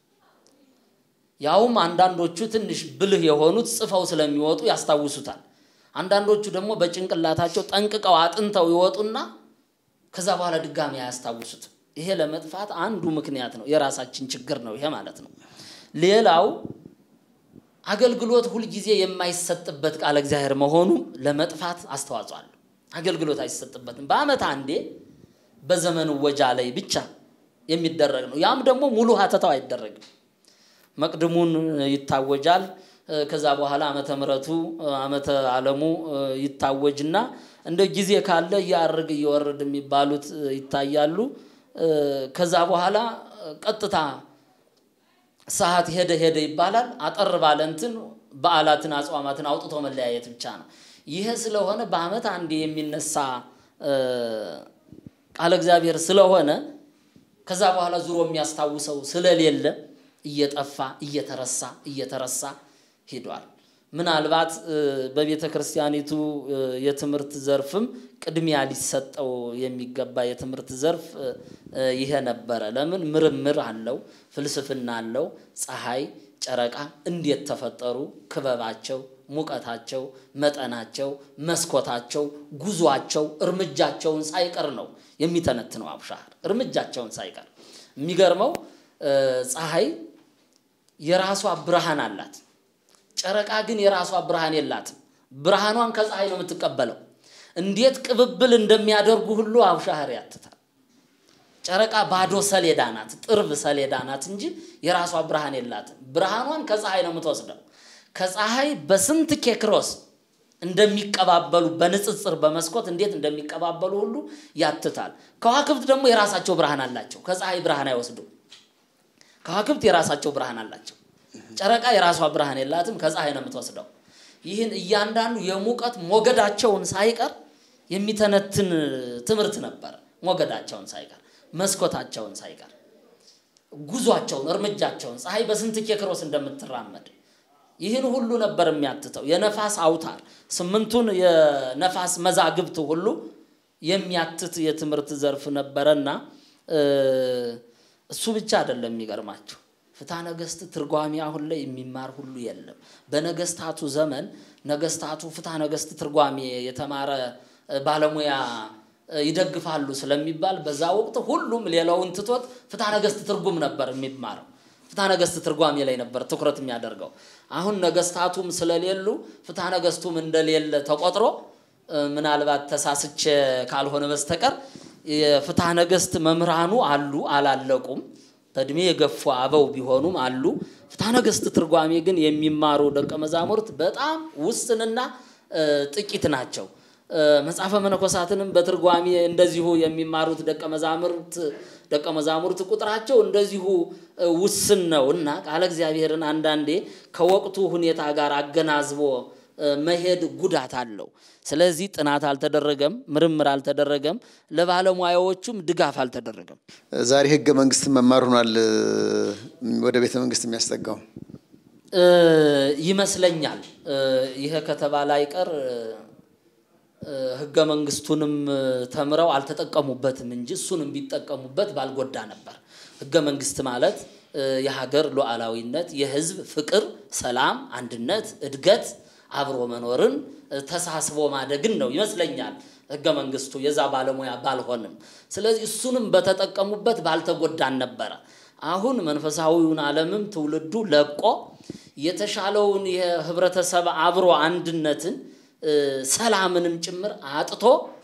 ያውም አንዳንዶቹ ትንሽ ብልህ የሆኑት ጽፈው ስለሚወጡ ያስታውሱታል። አንዳንዶቹ ደግሞ በጭንቅላታቸው ጠንቅቀው አጥንተው ይወጡና ከዛ በኋላ ድጋሚ አያስታውሱትም። ይሄ ለመጥፋት አንዱ ምክንያት ነው። የራሳችን ችግር ነው ይሄ ማለት ነው። ሌላው አገልግሎት ሁልጊዜ የማይሰጥበት ቃለ እግዚአብሔር መሆኑ ለመጥፋት አስተዋጽኦ አለው። አገልግሎት አይሰጥበትም። በዓመት አንዴ በዘመኑ ወጃ ላይ ብቻ የሚደረግ ነው። ያም ደግሞ ሙሉ ሀተታው አይደረግም። መቅድሙን ይታወጃል። ከዛ በኋላ ዓመተ ምሕረቱ ዓመተ ዓለሙ ይታወጅና እንደ ጊዜ ካለ እያርግ እየወረድ የሚባሉት ይታያሉ። ከዛ በኋላ ቀጥታ ሰዓት ሄደ ሄደ ይባላል። አጠር ባለ እንትን በዓላትን አጽዋማትን አውጥቶ መለያየት ብቻ ነው። ይሄ ስለሆነ በዓመት አንዴ የሚነሳ ቃለ እግዚአብሔር ስለሆነ ከዛ በኋላ ዙሮ የሚያስታውሰው ስለሌለ እየጠፋ እየተረሳ እየተረሳ ሂዷል። ምናልባት በቤተ ክርስቲያኒቱ የትምህርት ዘርፍም ቅድሚያ ሊሰጠው የሚገባ የትምህርት ዘርፍ ይሄ ነበረ። ለምን ምርምር አለው፣ ፍልስፍና አለው። ፀሐይ፣ ጨረቃ እንዴት ተፈጠሩ፣ ክበባቸው፣ ሙቀታቸው፣ መጠናቸው፣ መስኮታቸው፣ ጉዟቸው፣ እርምጃቸውን ሳይቀር ነው የሚተነትነው አቡሻህር እርምጃቸውን ሳይቀር። የሚገርመው ፀሐይ የራሷ ብርሃን አላት። ጨረቃ ግን የራሷ ብርሃን የላትም። ብርሃኗን ከፀሐይ ነው የምትቀበለው። እንዴት ቅብብል እንደሚያደርጉ ሁሉ አቡሻህር ያትታል። ጨረቃ ባዶ ሰሌዳ ናት፣ ጥርብ ሰሌዳ ናት እንጂ የራሷ ብርሃን የላትም። ብርሃኗን ከፀሐይ ነው የምትወስደው። ከፀሐይ በስንት ኬክሮስ እንደሚቀባበሉ በንጽጽር በመስኮት እንዴት እንደሚቀባበሉ ሁሉ ያትታል። ከዋክብት ደግሞ የራሳቸው ብርሃን አላቸው። ከፀሐይ ብርሃን አይወስዱም። ከዋክብት የራሳቸው ብርሃን አላቸው። ጨረቃ የራሷ ብርሃን የላትም፣ ከፀሐይ ነው የምትወስደው። ይህን እያንዳንዱ የሙቀት ሞገዳቸውን ሳይቀር የሚተነትን ትምህርት ነበረ። ሞገዳቸውን ሳይቀር መስኮታቸውን ሳይቀር ጉዟቸውን፣ እርምጃቸውን ፀሐይ በስንት ኬክሮስ እንደምትራመድ ይህን ሁሉ ነበር የሚያትተው። የነፋስ አውታር ስምንቱን የነፋስ መዛግብት ሁሉ የሚያትት የትምህርት ዘርፍ ነበረና እሱ ብቻ አይደለም የሚገርማቸው ፍትሐ ነገሥት ትርጓሜ አሁን ላይ የሚማር ሁሉ የለም። በነገስታቱ ዘመን ነገስታቱ ፍትሐ ነገሥት ትርጓሜ የተማረ ባለሙያ ይደግፋሉ ስለሚባል በዛ ወቅት ሁሉም ሌላውን ትቶት ፍትሐ ነገሥት ትርጉም ነበር የሚማረው። ፍትሐ ነገሥት ትርጓሜ ላይ ነበር ትኩረት የሚያደርገው። አሁን ነገስታቱም ስለሌሉ ፍትሐ ነገሥቱም እንደሌለ ተቆጥሮ ምናልባት ተሳስቼ ካልሆነ በስተቀር የፍትሐ ነገሥት መምህራኑ አሉ፣ አላለቁም። በእድሜ የገፉ አበው ቢሆኑም አሉ። ፍትሐ ነገሥት ትርጓሜ ግን የሚማሩ ደቀ መዛሙርት በጣም ውስንና ጥቂት ናቸው። መጽሐፈ መነኮሳትንም በትርጓሜ እንደዚሁ የሚማሩት ደቀ መዛሙርት ደቀ መዛሙርት ቁጥራቸው እንደዚሁ ውስን ነው እና ቃለ እግዚአብሔርን አንዳንዴ ከወቅቱ ሁኔታ ጋር አገናዝቦ መሄድ ጉዳት አለው። ስለዚህ ጥናት አልተደረገም፣ ምርምር አልተደረገም፣ ለባለሙያዎቹም ድጋፍ አልተደረገም።
ዛሬ ህገ መንግስት መማር ሆኗል ወደ ቤተ መንግስት የሚያስጠጋው
ይመስለኛል። ይሄ ከተባለ አይቀር ህገ መንግስቱንም ተምረው አልተጠቀሙበትም እንጂ እሱንም ቢጠቀሙበት ባልጎዳ ነበር። ህገ መንግስት ማለት የሀገር ሉዓላዊነት፣ የህዝብ ፍቅር፣ ሰላም፣ አንድነት፣ እድገት፣ አብሮ መኖርን፣ ተሳስቦ ማደግን ነው ይመስለኛል ህገ መንግስቱ። የዛ ባለሙያ ባልሆንም፣ ስለዚህ እሱንም በተጠቀሙበት ባልተጎዳን ነበረ። አሁን መንፈሳዊውን ዓለምም ትውልዱ ለቆ የተሻለውን የህብረተሰብ አብሮ አንድነትን ሰላምንም ጭምር አጥቶ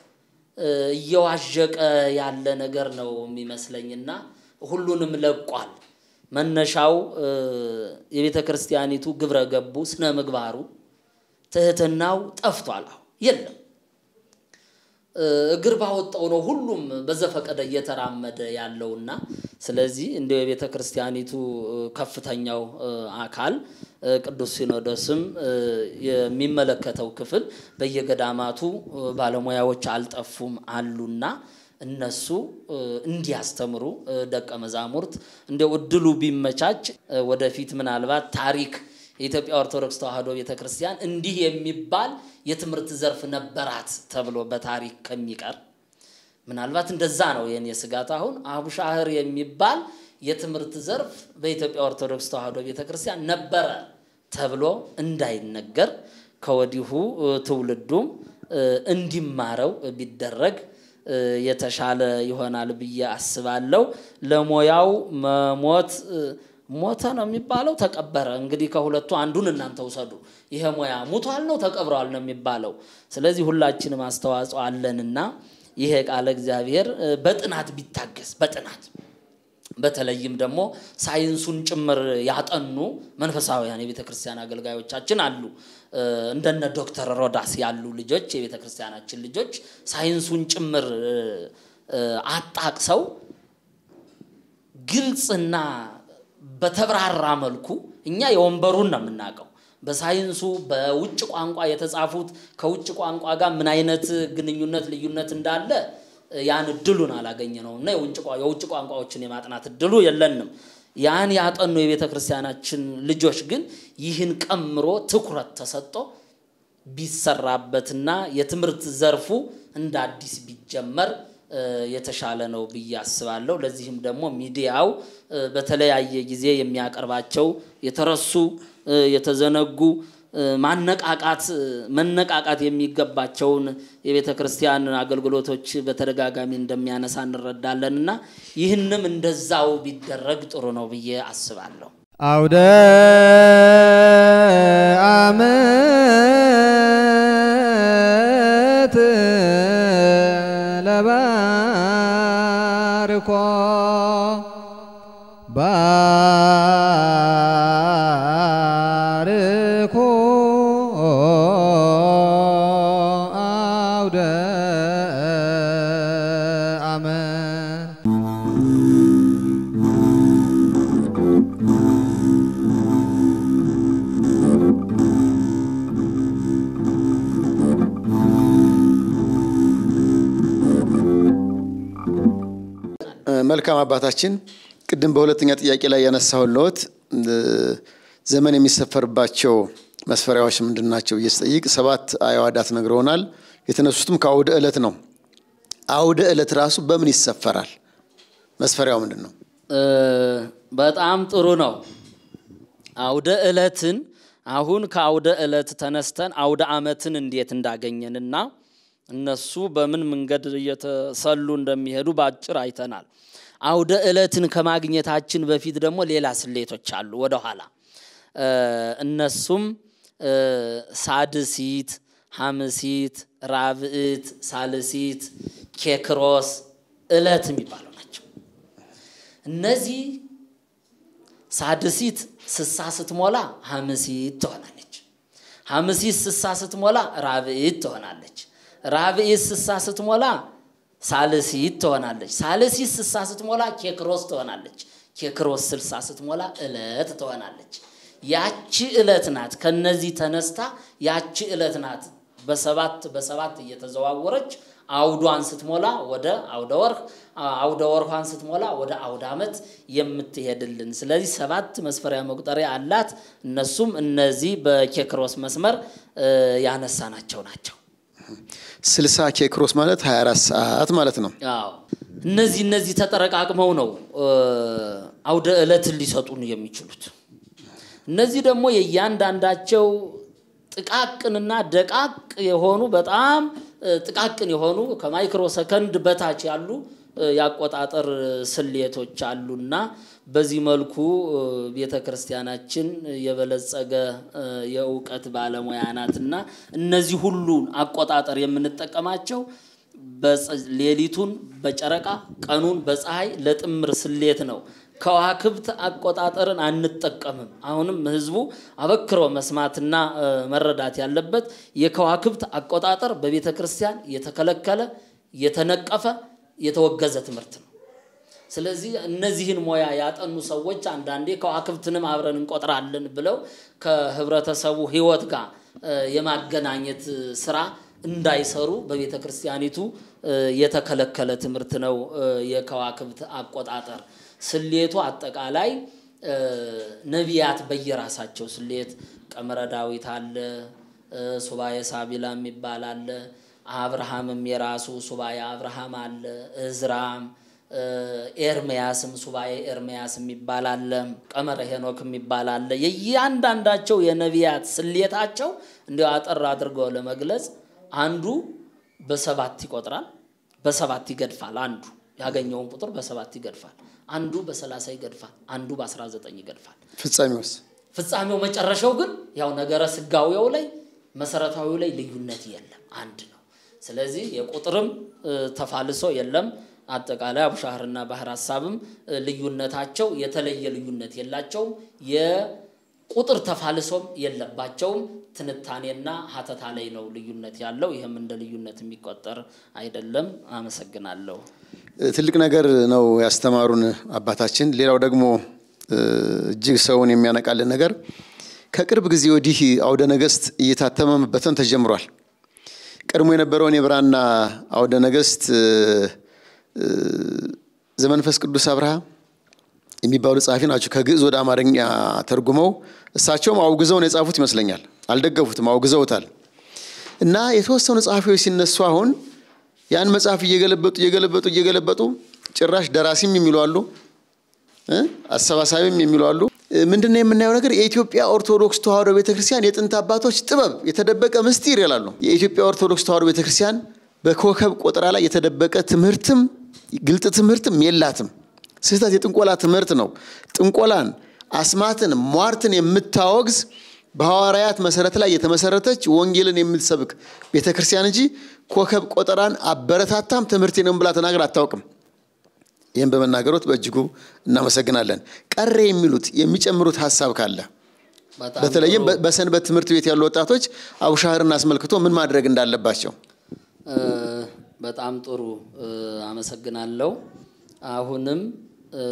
እየዋዠቀ ያለ ነገር ነው የሚመስለኝና ሁሉንም ለቋል። መነሻው የቤተ ክርስቲያኒቱ ግብረ ገቡ ስነ ምግባሩ ትህትናው ጠፍቷል። አሁን የለም። እግር ባወጣው ነው ሁሉም በዘፈቀደ እየተራመደ ያለውና ስለዚህ እንደ የቤተ ክርስቲያኒቱ ከፍተኛው አካል ቅዱስ ሲኖዶስም የሚመለከተው ክፍል በየገዳማቱ ባለሙያዎች አልጠፉም አሉና እነሱ እንዲያስተምሩ ደቀ መዛሙርት እንደ እድሉ ቢመቻች ወደፊት ምናልባት ታሪክ የኢትዮጵያ ኦርቶዶክስ ተዋሕዶ ቤተ ክርስቲያን እንዲህ የሚባል የትምህርት ዘርፍ ነበራት ተብሎ በታሪክ ከሚቀር ምናልባት እንደዛ ነው የኔ ስጋት። አሁን አቡሻህር የሚባል የትምህርት ዘርፍ በኢትዮጵያ ኦርቶዶክስ ተዋሕዶ ቤተ ክርስቲያን ነበረ ተብሎ እንዳይነገር ከወዲሁ ትውልዱም እንዲማረው ቢደረግ የተሻለ ይሆናል ብዬ አስባለሁ። ለሙያው መሞት ሞተ ነው የሚባለው፣ ተቀበረ። እንግዲህ ከሁለቱ አንዱን እናንተ ውሰዱ። ይሄ ሙያ ሙቷል ነው ተቀብሯል ነው የሚባለው። ስለዚህ ሁላችንም አስተዋጽኦ አለንና ይሄ ቃለ እግዚአብሔር በጥናት ቢታገስ በጥናት በተለይም ደግሞ ሳይንሱን ጭምር ያጠኑ መንፈሳውያን የቤተ ክርስቲያን አገልጋዮቻችን አሉ። እንደነ ዶክተር ሮዳስ ያሉ ልጆች የቤተ ክርስቲያናችን ልጆች ሳይንሱን ጭምር አጣቅሰው ግልጽና በተብራራ መልኩ እኛ የወንበሩን ነው የምናውቀው። በሳይንሱ በውጭ ቋንቋ የተጻፉት ከውጭ ቋንቋ ጋር ምን አይነት ግንኙነት ልዩነት እንዳለ ያን እድሉን አላገኘ ነው እና የውጭ ቋንቋዎችን የማጥናት እድሉ የለንም። ያን ያጠኑ የቤተ ክርስቲያናችን ልጆች ግን ይህን ቀምሮ ትኩረት ተሰጥቶ ቢሰራበትና የትምህርት ዘርፉ እንደ አዲስ ቢጀመር የተሻለ ነው ብዬ አስባለሁ። ለዚህም ደግሞ ሚዲያው በተለያየ ጊዜ የሚያቀርባቸው የተረሱ የተዘነጉ ማነቃቃት መነቃቃት የሚገባቸውን የቤተ ክርስቲያን አገልግሎቶች በተደጋጋሚ እንደሚያነሳ እንረዳለን እና ይህንም እንደዛው ቢደረግ ጥሩ ነው ብዬ አስባለሁ።
አውደ ዓመት ለባርኮ ባርኮ አውደ ዓመት
መልካም አባታችን፣ ቅድም በሁለተኛ ጥያቄ ላይ ያነሳሁልዎት ዘመን የሚሰፈርባቸው መስፈሪያዎች ምንድን ናቸው ብዬ ስጠይቅ ሰባት አዕዋዳት ነግረውናል። የተነሱትም ከአውደ ዕለት ነው። አውደ ዕለት ራሱ በምን ይሰፈራል? መስፈሪያው ምንድን ነው?
እ፣ በጣም ጥሩ ነው። አውደ ዕለትን አሁን ከአውደ ዕለት ተነስተን አውደ ዓመትን እንዴት እንዳገኘንና እነሱ በምን መንገድ እየተሰሉ እንደሚሄዱ በአጭር አይተናል። አውደ ዕለትን ከማግኘታችን በፊት ደግሞ ሌላ ስሌቶች አሉ ወደኋላ እ፣ እነሱም እ፣ ሳድሲት፣ ሐምሲት፣ ራብዕት፣ ሳልሲት፣ ኬክሮስ ዕለት የሚባሉ ናቸው። እነዚህ ሳድሲት ስሳ ስትሞላ ሐምሲት ትሆናለች። ሐምሲት ስሳ ስትሞላ ራብዒት ትሆናለች። ራብዒት ስሳ ስትሞላ ሳልሲት ትሆናለች። ሳልሲት ስሳ ስትሞላ ኬክሮስ ትሆናለች። ኬክሮስ ስልሳ ስትሞላ ዕለት ትሆናለች። ያቺ ዕለት ናት። ከነዚህ ተነስታ ያቺ ዕለት ናት በሰባት በሰባት እየተዘዋወረች አውዷን ስትሞላ ወደ አውደ ወርህ አውደ ወርኋን ስትሞላ ወደ አውደ ዓመት የምትሄድልን። ስለዚህ ሰባት መስፈሪያ መቁጠሪያ አላት። እነሱም እነዚህ በኬክሮስ መስመር እ፣ ያነሳናቸው ናቸው።
ስልሳ ኬክሮስ ማለት 24 ሰዓት ማለት ነው።
አዎ እነዚህ እነዚህ ተጠረቃቅመው ነው እ፣ አውደ ዕለትን ሊሰጡን የሚችሉት። እነዚህ ደግሞ የእያንዳንዳቸው ጥቃቅንና ደቃቅ የሆኑ በጣም እ፣ ጥቃቅን የሆኑ ከማይክሮ ሰከንድ በታች ያሉ እ፣ የአቆጣጠር ስሌቶች አሉና በዚህ መልኩ ቤተ ክርስቲያናችን የበለጸገ እ፣ የእውቀት ባለሙያ ናትና እነዚህ ሁሉን አቆጣጠር የምንጠቀማቸው በፀ- ሌሊቱን በጨረቃ ቀኑን በፀሐይ ለጥምር ስሌት ነው። ከዋክብት አቆጣጠርን አንጠቀምም። አሁንም ህዝቡ አበክሮ መስማትና እ፣ መረዳት ያለበት የከዋክብት አቆጣጠር በቤተ ክርስቲያን የተከለከለ የተነቀፈ የተወገዘ ትምህርት ነው። ስለዚህ እነዚህን ሙያ ያጠኑ ሰዎች አንዳንዴ ከዋክብትንም አብረን እንቆጥራለን ብለው ከህብረተሰቡ ህይወት ጋር እ፣ የማገናኘት ስራ እንዳይሰሩ በቤተ ክርስቲያኒቱ እ፣ የተከለከለ ትምህርት ነው። እ፣ የከዋክብት አቆጣጠር ስሌቱ አጠቃላይ እ፣ ነቢያት በየራሳቸው ስሌት ቀመረ ዳዊት አለ፣ እ፣ ሱባኤ ሳቢላ የሚባል አለ። አብርሃምም የራሱ ሱባኤ አብርሃም አለ። እዝራም እ፣ ኤርምያስም ሱባኤ ኤርምያስ የሚባል አለ። ቀመረ ሄኖክ የሚባል አለ። የእያንዳንዳቸው የነቢያት ስሌታቸው እንዲያው አጠር አድርገው ለመግለጽ አንዱ በሰባት ይቆጥራል፣ በሰባት ይገድፋል። አንዱ ያገኘውን ቁጥር በሰባት ይገድፋል። አንዱ በሰላሳ ይገድፋል። አንዱ በአስራ ዘጠኝ ይገድፋል።
ፍጻሜውስ
ፍጻሜው መጨረሻው ግን ያው ነገረ ስጋዊው ላይ መሰረታዊው ላይ ልዩነት የለም፣ አንድ ነው። ስለዚህ የቁጥርም እ፣ ተፋልሶ የለም። አጠቃላይ አቡሻህርና ባህር ሀሳብም እ፣ ልዩነታቸው የተለየ ልዩነት የላቸውም። የቁጥር ተፋልሶም የለባቸውም። ትንታኔና ሀተታ ላይ ነው ልዩነት ያለው። ይህም እንደ ልዩነት የሚቆጠር አይደለም። አመሰግናለሁ።
ትልቅ ነገር ነው ያስተማሩን አባታችን። ሌላው ደግሞ እ፣ እጅግ ሰውን የሚያነቃልን ነገር ከቅርብ ጊዜ ወዲህ አውደ ነገስት እየታተመ መበተን ተጀምሯል። ቀድሞ የነበረውን የብራና አውደ ነገስት እ፣ እ፣ ዘመንፈስ ቅዱስ አብርሃ የሚባሉ ጸሐፊ ናቸው። ከግዕዝ ወደ አማርኛ ተርጉመው እሳቸውም አውግዘው ነው የጻፉት ይመስለኛል። አልደገፉትም፣ አውግዘውታል። እና የተወሰኑ ጸሐፊዎች ሲነሱ አሁን ያን መጽሐፍ እየገለበጡ እየገለበጡ እየገለበጡ ጭራሽ ደራሲም የሚሉ አሉ እ አሰባሳቢም የሚሉ አሉ። እ፣ ምንድነው የምናየው ነገር? የኢትዮጵያ ኦርቶዶክስ ተዋሕዶ ቤተክርስቲያን የጥንት አባቶች ጥበብ የተደበቀ ምስጢር ይላሉ። የኢትዮጵያ ኦርቶዶክስ ተዋሕዶ ቤተክርስቲያን በኮከብ ቆጠራ ላይ የተደበቀ ትምህርትም ግልጥ ትምህርትም የላትም። ስህተት የጥንቆላ ትምህርት ነው። ጥንቆላን፣ አስማትን፣ ሟርትን የምታወግዝ በሐዋርያት መሰረት ላይ የተመሰረተች ወንጌልን የምትሰብክ ቤተክርስቲያን እንጂ ኮከብ ቆጠራን አበረታታም ትምህርት ነው ብላ ተናግር አታውቅም። ይህም በመናገሮት በእጅጉ እናመሰግናለን። ቀረ የሚሉት የሚጨምሩት ሀሳብ ካለ
በጣም
በተለይም
ጥሩ።
በ- በሰንበት ትምህርት ቤት ያሉ ወጣቶች አቡሻህርን አስመልክቶ ምን ማድረግ እንዳለባቸው
እ፣ በጣም ጥሩ እ፣ አመሰግናለሁ። አሁንም እ፣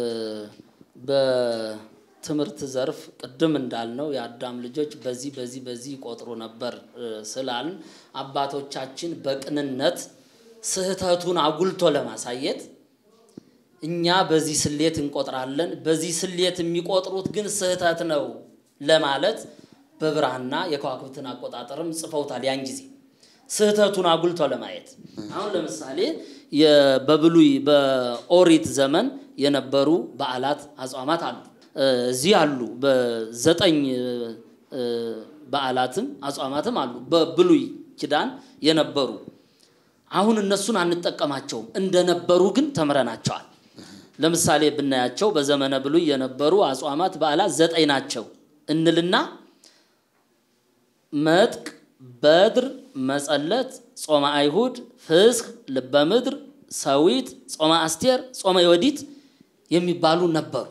በትምህርት ዘርፍ ቅድም እንዳልነው የአዳም ልጆች በዚህ በዚህ በዚህ ይቆጥሩ ነበር እ፣ ስላልን አባቶቻችን በቅንነት ስህተቱን አጉልቶ ለማሳየት እኛ በዚህ ስሌት እንቆጥራለን፣ በዚህ ስሌት የሚቆጥሩት ግን ስህተት ነው፣ ለማለት በብራና የከዋክብትን አቆጣጠርም ጽፈውታል። ያን ጊዜ ስህተቱን አጉልቶ ለማየት አሁን ለምሳሌ የ- በብሉይ በኦሪት ዘመን የነበሩ በዓላት አጽዋማት አሉ። እ፣ እዚህ አሉ በዘጠኝ እ፣ በዓላትም አጽዋማትም አሉ በብሉይ ኪዳን የነበሩ አሁን እነሱን አንጠቀማቸውም። እንደነበሩ ግን ተምረናቸዋል። ለምሳሌ ብናያቸው በዘመነ ብሉይ የነበሩ አጽዋማት በዓላት ዘጠኝ ናቸው እንልና መጥቅ፣ በድር፣ መጸለት፣ ጾመ አይሁድ፣ ፍስክ፣ ልበ ምድር፣ ሰዊት፣ ጾመ አስቴር፣ ጾመ ዮዲት የሚባሉ ነበሩ።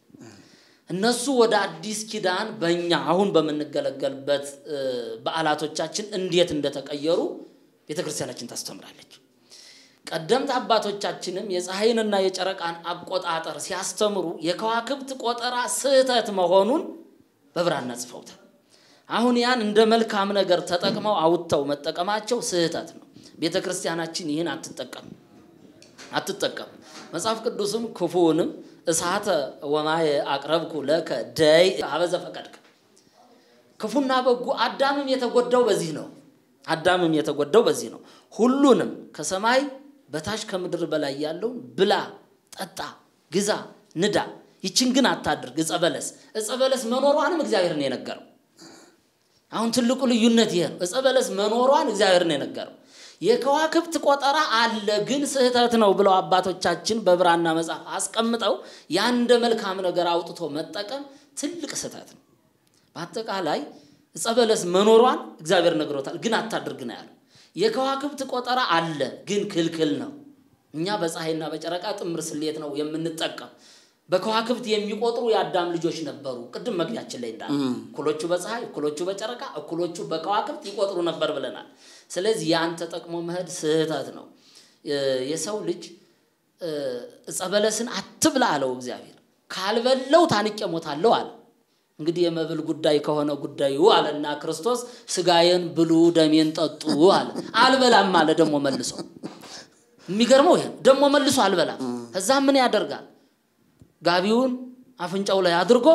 እነሱ ወደ አዲስ ኪዳን በእኛ አሁን በምንገለገልበት እ፣ በዓላቶቻችን እንዴት እንደተቀየሩ ቤተ ክርስቲያናችን ታስተምራለች። ቀደምት አባቶቻችንም የፀሐይንና የጨረቃን አቆጣጠር ሲያስተምሩ የከዋክብት ቆጠራ ስህተት መሆኑን በብራና ጽፈውታል። አሁን ያን እንደ መልካም ነገር ተጠቅመው አውጥተው መጠቀማቸው ስህተት ነው። ቤተ ክርስቲያናችን ይህን አትጠቀም አትጠቀም። መጽሐፍ ቅዱስም ክፉውንም እሳተ ወማየ አቅረብኩ ለከ ደይ አበዘ ፈቀድክ ክፉና በጎ አዳምም የተጎዳው በዚህ ነው። አዳምም የተጎዳው በዚህ ነው። ሁሉንም ከሰማይ በታች ከምድር በላይ ያለውን ብላ፣ ጠጣ፣ ግዛ፣ ንዳ፣ ይችን ግን አታድርግ። ዕፀ በለስ ዕፀ በለስ መኖሯንም እግዚአብሔር ነው የነገረው። አሁን ትልቁ ልዩነት ይሄ ነው። ዕፀ በለስ መኖሯን እግዚአብሔር ነው የነገረው። የከዋክብት ቆጠራ አለ ግን ስህተት ነው ብለው አባቶቻችን በብራና መጽሐፍ አስቀምጠው ያን እንደ መልካም ነገር አውጥቶ መጠቀም ትልቅ ስህተት ነው። በአጠቃላይ ዕፀ በለስ መኖሯን እግዚአብሔር ነግሮታል፣ ግን አታድርግ ነው ያለው። የከዋክብት ቆጠራ አለ ግን ክልክል ነው። እኛ በፀሐይና በጨረቃ ጥምር ስሌት ነው የምንጠቀም። በከዋክብት የሚቆጥሩ የአዳም ልጆች ነበሩ። ቅድም መግቢያችን ላይ እንዳለ እኩሎቹ በፀሐይ እኩሎቹ በጨረቃ እኩሎቹ በከዋክብት ይቆጥሩ ነበር ብለናል። ስለዚህ ያን ተጠቅሞ መሄድ ስህተት ነው። የ- የሰው ልጅ እ፣ ዕፀ በለስን አትብላ አለው እግዚአብሔር። ካልበለው ታንቄ ሞታለሁ አለ። እንግዲህ የመብል ጉዳይ ከሆነ ጉዳዩ አለና ክርስቶስ ስጋዬን ብሉ ደሜን ጠጡ አለ። አልበላም አለ ደግሞ መልሶ። የሚገርመው ይሄ ነው። ደግሞ መልሶ አልበላም። እዛ ምን ያደርጋል? ጋቢውን አፍንጫው ላይ አድርጎ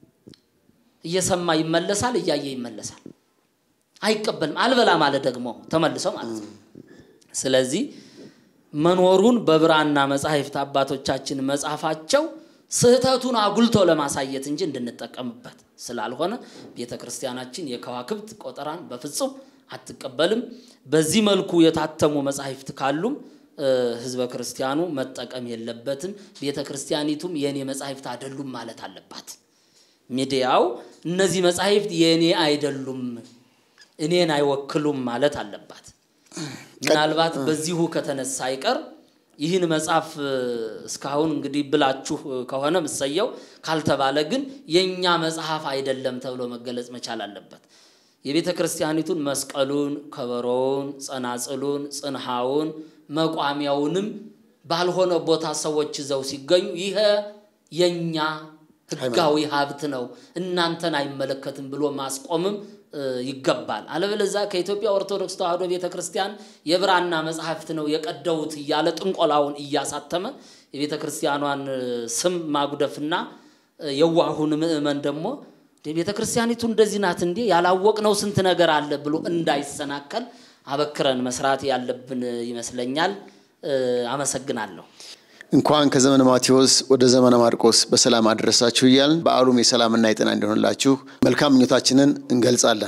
እየሰማ ይመለሳል፣ እያየ ይመለሳል። አይቀበልም። አልበላም አለ ደግሞ ተመልሶ ማለት ነው። ስለዚህ መኖሩን በብራና መጻሕፍት አባቶቻችን መጻፋቸው ስህተቱን አጉልቶ ለማሳየት እንጂ እንድንጠቀምበት ስላልሆነ ቤተ ክርስቲያናችን የከዋክብት ቆጠራን በፍጹም አትቀበልም። በዚህ መልኩ የታተሙ መጻሕፍት ካሉም እ፣ ህዝበ ክርስቲያኑ መጠቀም የለበትም። ቤተ ክርስቲያኒቱም የእኔ መጻሕፍት አይደሉም ማለት አለባት። ሚዲያው እነዚህ መጻሕፍት የእኔ አይደሉም፣ እኔን አይወክሉም ማለት አለባት። ምናልባት በዚሁ ከተነሳ አይቀር ይህን መጽሐፍ እ፣ እስካሁን እንግዲህ ብላችሁ እ፣ ከሆነ ምሰየው ካልተባለ ግን የእኛ መጽሐፍ አይደለም ተብሎ መገለጽ መቻል አለበት። የቤተ ክርስቲያኒቱን መስቀሉን፣ ከበሮውን፣ ጸናጽሉን፣ ጽንሃውን፣ መቋሚያውንም ባልሆነ ቦታ ሰዎች ይዘው ሲገኙ ይሄ የኛ ሕጋዊ ሀብት ነው እናንተን አይመለከትም ብሎ ማስቆምም እ፣ ይገባል። አለበለዚያ ከኢትዮጵያ ኦርቶዶክስ ተዋሕዶ ቤተ ክርስቲያን የብራና መጽሐፍት ነው የቀደውት እያለ ጥንቆላውን እያሳተመ የቤተ ክርስቲያኗን እ፣ ስም ማጉደፍና እ፣ የዋሁን ምእመን ደግሞ ቤተ ክርስቲያኒቱ እንደዚህ ናት እንዴ ያላወቅነው ስንት ነገር አለ ብሎ እንዳይሰናከል አበክረን መስራት ያለብን ይመስለኛል። እ፣ አመሰግናለሁ።
እንኳን ከዘመነ ማቴዎስ ወደ ዘመነ ማርቆስ በሰላም አደረሳችሁ እያልን በዓሉም የሰላምና የጤና እንዲሆንላችሁ መልካም ምኞታችንን እንገልጻለን።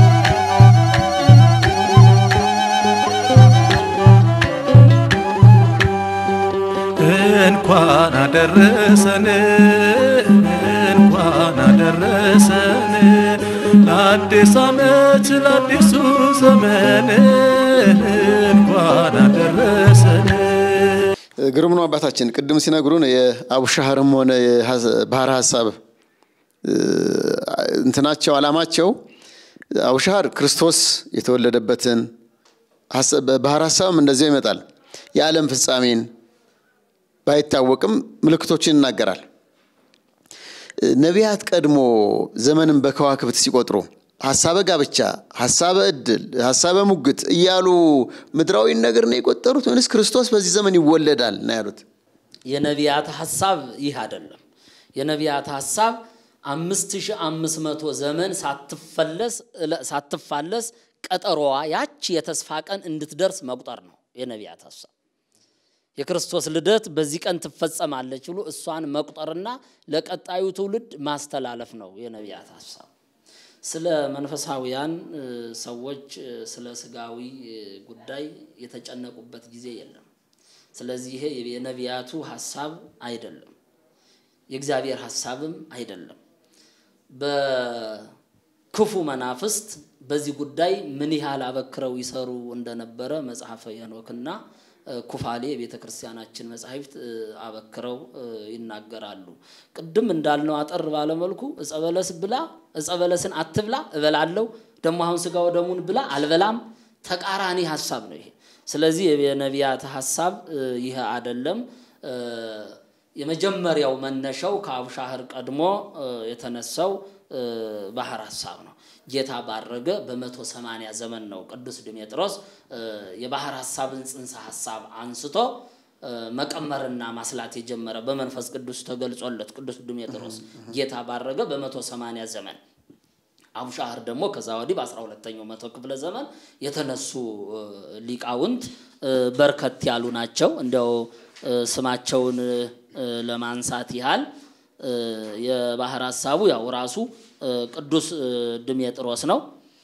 እንኳን አደረሰን እንኳን አደረሰን ለአዲስ ዓመት ለአዲሱ ዘመን እንኳን አደረሰን።
ግሩም ነው አባታችን። ቅድም ሲነግሩን የአቡሻህርም ሆነ የባህር ሀሳብ እ፣ እንትናቸው ዓላማቸው አቡሻህር ክርስቶስ የተወለደበትን ሀሳብ- በባህር ሀሳብም እንደዚያው ይመጣል። የዓለም ፍጻሜን ባይታወቅም ምልክቶችን ይናገራል። ነቢያት ቀድሞ ዘመንን በከዋክብት ሲቆጥሩ ሀሳበ ጋብቻ፣ ሀሳበ ዕድል፣ ሀሳበ ሙግት እያሉ ምድራዊን ነገር ነው የቆጠሩት ወይንስ ክርስቶስ በዚህ ዘመን ይወለዳል ነው ያሉት?
የነቢያት ሀሳብ ይህ አይደለም። የነቢያት ሀሳብ አምስት ሺህ አምስት መቶ ዘመን ሳትፈለስ ሳትፋለስ ቀጠሮዋ ያቺ የተስፋ ቀን እንድትደርስ መቁጠር ነው የነቢያት ሀሳብ። የክርስቶስ ልደት በዚህ ቀን ትፈጸማለች ብሎ እሷን መቁጠርና ለቀጣዩ ትውልድ ማስተላለፍ ነው የነቢያት ሀሳብ። ስለ መንፈሳዊያን ሰዎች ስለ ስጋዊ ጉዳይ የተጨነቁበት ጊዜ የለም። ስለዚህ ይሄ የነቢያቱ ሀሳብ አይደለም፣ የእግዚአብሔር ሀሳብም አይደለም። በክፉ መናፍስት በዚህ ጉዳይ ምን ያህል አበክረው ይሰሩ እንደነበረ መጽሐፈ ሄኖክና ኩፋሌ የቤተ ክርስቲያናችን መጻሕፍት አበክረው ይናገራሉ። ቅድም እንዳልነው አጠር ባለመልኩ እጸ በለስ ብላ እጸ በለስን አትብላ እበላለሁ፣ ደግሞ አሁን ስጋ ወደሙን ብላ አልበላም፣ ተቃራኒ ሀሳብ ነው ይሄ። ስለዚህ የነቢያት ሀሳብ ይህ አይደለም። የመጀመሪያው መነሻው ከአቡሻህር ቀድሞ የተነሳው ባህር ሀሳብ ነው። ጌታ ባረገ በመቶ ሰማንያ ዘመን ነው ቅዱስ ድሜጥሮስ የባህር ሀሳብን ጽንሰ ሀሳብ አንስቶ መቀመርና ማስላት የጀመረ በመንፈስ ቅዱስ ተገልጾለት ቅዱስ ድሜጥሮስ ጌታ ባረገ በመቶ ሰማንያ ዘመን አቡሻህር ደግሞ ከዛ ወዲህ በአስራ ሁለተኛው መቶ ክፍለ ዘመን የተነሱ ሊቃውንት በርከት ያሉ ናቸው። እንዲያው ስማቸውን ለማንሳት ያህል የባህር ሀሳቡ ያው ራሱ ቅዱስ ድሜጥሮስ ነው።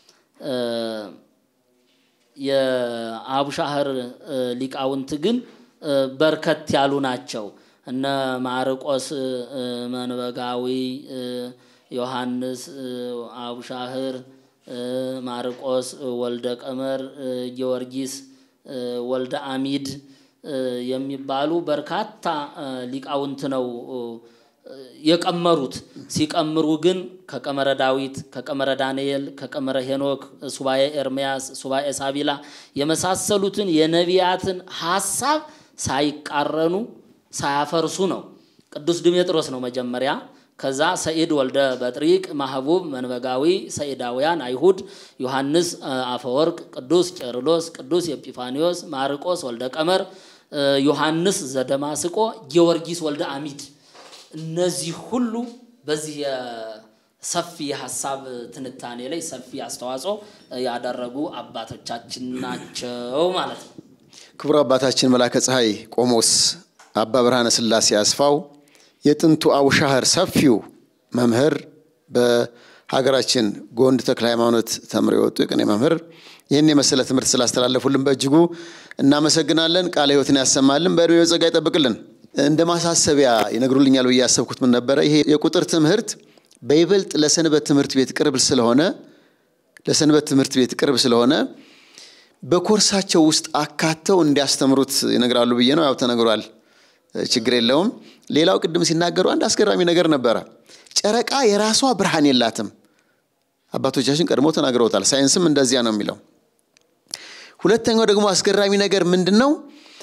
የአቡሻህር ሊቃውንት ግን በርከት ያሉ ናቸው። እነ ማርቆስ መንበጋዊ፣ ዮሐንስ አቡሻህር፣ ማርቆስ ወልደ ቀመር፣ ጊዮርጊስ ወልደ አሚድ የሚባሉ በርካታ ሊቃውንት ነው የቀመሩት። ሲቀምሩ ግን ከቀመረ ዳዊት፣ ከቀመረ ዳንኤል፣ ከቀመረ ሄኖክ፣ ሱባኤ ኤርምያስ፣ ሱባኤ ሳቢላ የመሳሰሉትን የነቢያትን ሀሳብ ሳይቃረኑ ሳያፈርሱ ነው። ቅዱስ ድሜጥሮስ ነው መጀመሪያ። ከዛ ሰኢድ ወልደ በጥሪቅ፣ ማህቡብ መንበጋዊ፣ ሰኢዳውያን አይሁድ፣ ዮሐንስ አፈወርቅ፣ ቅዱስ ቄርሎስ፣ ቅዱስ ኤጲፋኒዮስ፣ ማርቆስ ወልደ ቀመር፣ ዮሐንስ ዘደማስቆ፣ ጊዮርጊስ ወልደ አሚድ እነዚህ ሁሉ በዚህ ሰፊ የሀሳብ ትንታኔ ላይ ሰፊ አስተዋጽኦ ያደረጉ አባቶቻችን ናቸው ማለት ነው።
ክቡር አባታችን መላከ ፀሐይ ቆሞስ አባ ብርሃነ ሥላሴ አስፋው የጥንቱ አቡሻህር ሰፊው መምህር በሀገራችን ጎንድ ተክለ ሃይማኖት ተምረው የወጡ የቅኔ መምህር ይህን የመሰለ ትምህርት ስላስተላለፉልን በእጅጉ እናመሰግናለን። ቃለ ሕይወትን ያሰማልን፣ በዕድሜ በጸጋ ይጠብቅልን። እንደ ማሳሰቢያ ይነግሩልኛል ብዬ ያሰብኩት ምን ነበረ? ይሄ የቁጥር ትምህርት በይበልጥ ለሰንበት ትምህርት ቤት ቅርብ ስለሆነ ለሰንበት ትምህርት ቤት ቅርብ ስለሆነ በኮርሳቸው ውስጥ አካተው እንዲያስተምሩት ይነግራሉ ብዬ ነው። ያው ተነግሯል፣ ችግር የለውም። ሌላው ቅድም ሲናገሩ አንድ አስገራሚ ነገር ነበረ። ጨረቃ የራሷ ብርሃን የላትም። አባቶቻችን ቀድሞ ተናግረውታል። ሳይንስም እንደዚያ ነው የሚለው። ሁለተኛው ደግሞ አስገራሚ ነገር ምንድን ነው?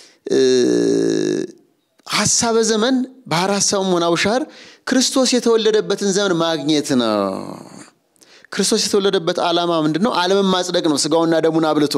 ሀሳበ ዘመን ባህር ሀሳቡም ሆነ አቡሻህር ክርስቶስ የተወለደበትን ዘመን ማግኘት ነው። ክርስቶስ የተወለደበት ዓላማ ምንድን ነው? ዓለምን ማጽደቅ ነው፣ ስጋውና ደሙን አብልቶ።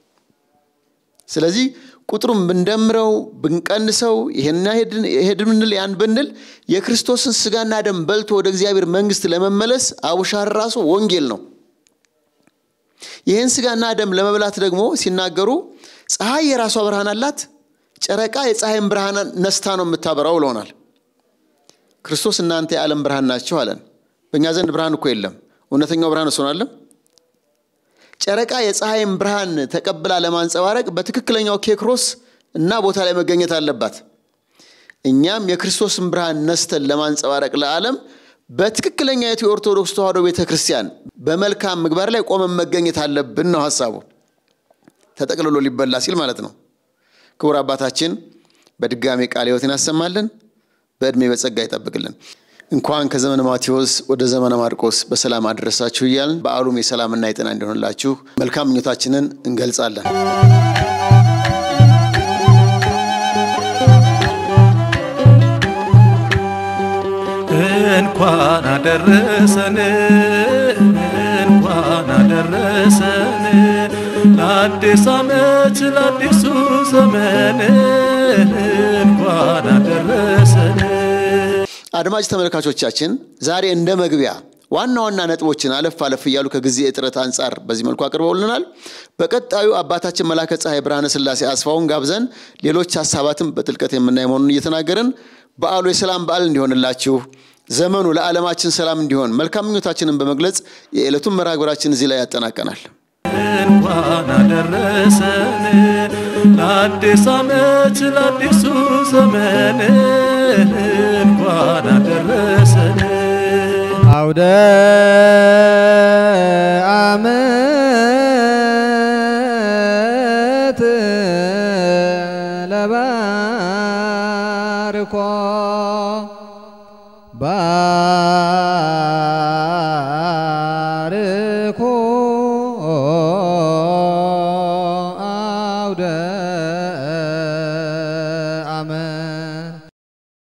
ስለዚህ ቁጥሩም ብንደምረው ብንቀንሰው ይሄን ብንል ያን ብንል የክርስቶስን ስጋና ደም በልቶ ወደ እግዚአብሔር መንግስት ለመመለስ አቡሻህር ራሱ ወንጌል ነው። ይህን ስጋና ደም ለመብላት ደግሞ ሲናገሩ ፀሐይ የራሷ ብርሃን አላት፣ ጨረቃ የፀሐይን ብርሃን ነስታ ነው የምታበራው ብለውናል። ክርስቶስ እናንተ የዓለም ብርሃን ናቸው አለን። በእኛ ዘንድ ብርሃን እኮ የለም። እውነተኛው ብርሃን እሱ አለም። ጨረቃ የፀሐይን ብርሃን ተቀብላ ለማንጸባረቅ በትክክለኛው ኬክሮስ እና ቦታ ላይ መገኘት አለባት። እኛም የክርስቶስን ብርሃን ነስተን ለማንጸባረቅ ለዓለም በትክክለኛ የቱ የኦርቶዶክስ ተዋሕዶ ቤተ ክርስቲያን በመልካም ምግባር ላይ ቆመን መገኘት አለብን ነው ሀሳቡ። ተጠቅልሎ ሊበላ ሲል ማለት ነው። ክቡር አባታችን በድጋሜ ቃለ ሕይወትን ያሰማልን፣ በዕድሜ በጸጋ ይጠብቅልን። እንኳን ከዘመነ ማቴዎስ ወደ ዘመነ ማርቆስ በሰላም አደረሳችሁ እያልን በዓሉም የሰላምና የጤና እንዲሆንላችሁ መልካም ምኞታችንን እንገልጻለን።
እንኳን አደረሰን እንኳን አደረሰን ለአዲስ ዓመት ለአዲሱ ዘመን እንኳን አደረሰን።
አድማጭ ተመልካቾቻችን ዛሬ እንደ መግቢያ ዋና ዋና ነጥቦችን አለፍ አለፍ እያሉ ከጊዜ እጥረት አንጻር በዚህ መልኩ አቅርበውልናል። በቀጣዩ አባታችን መላከ ፀሐይ ብርሃነ ሥላሴ አስፋውን ጋብዘን ሌሎች ሀሳባትም በጥልቀት የምናይ መሆኑን እየተናገርን በዓሉ የሰላም በዓል እንዲሆንላችሁ ዘመኑ ለዓለማችን ሰላም እንዲሆን መልካም ምኞታችንን በመግለጽ የዕለቱን መርሃ ግብራችን እዚህ ላይ ያጠናቀናል።
እንኳን አደረሰን ለአዲስ ዓመት ለአዲሱ ዘመን እንኳን አደረሰን።
አውደ ዓመት ለባርኮ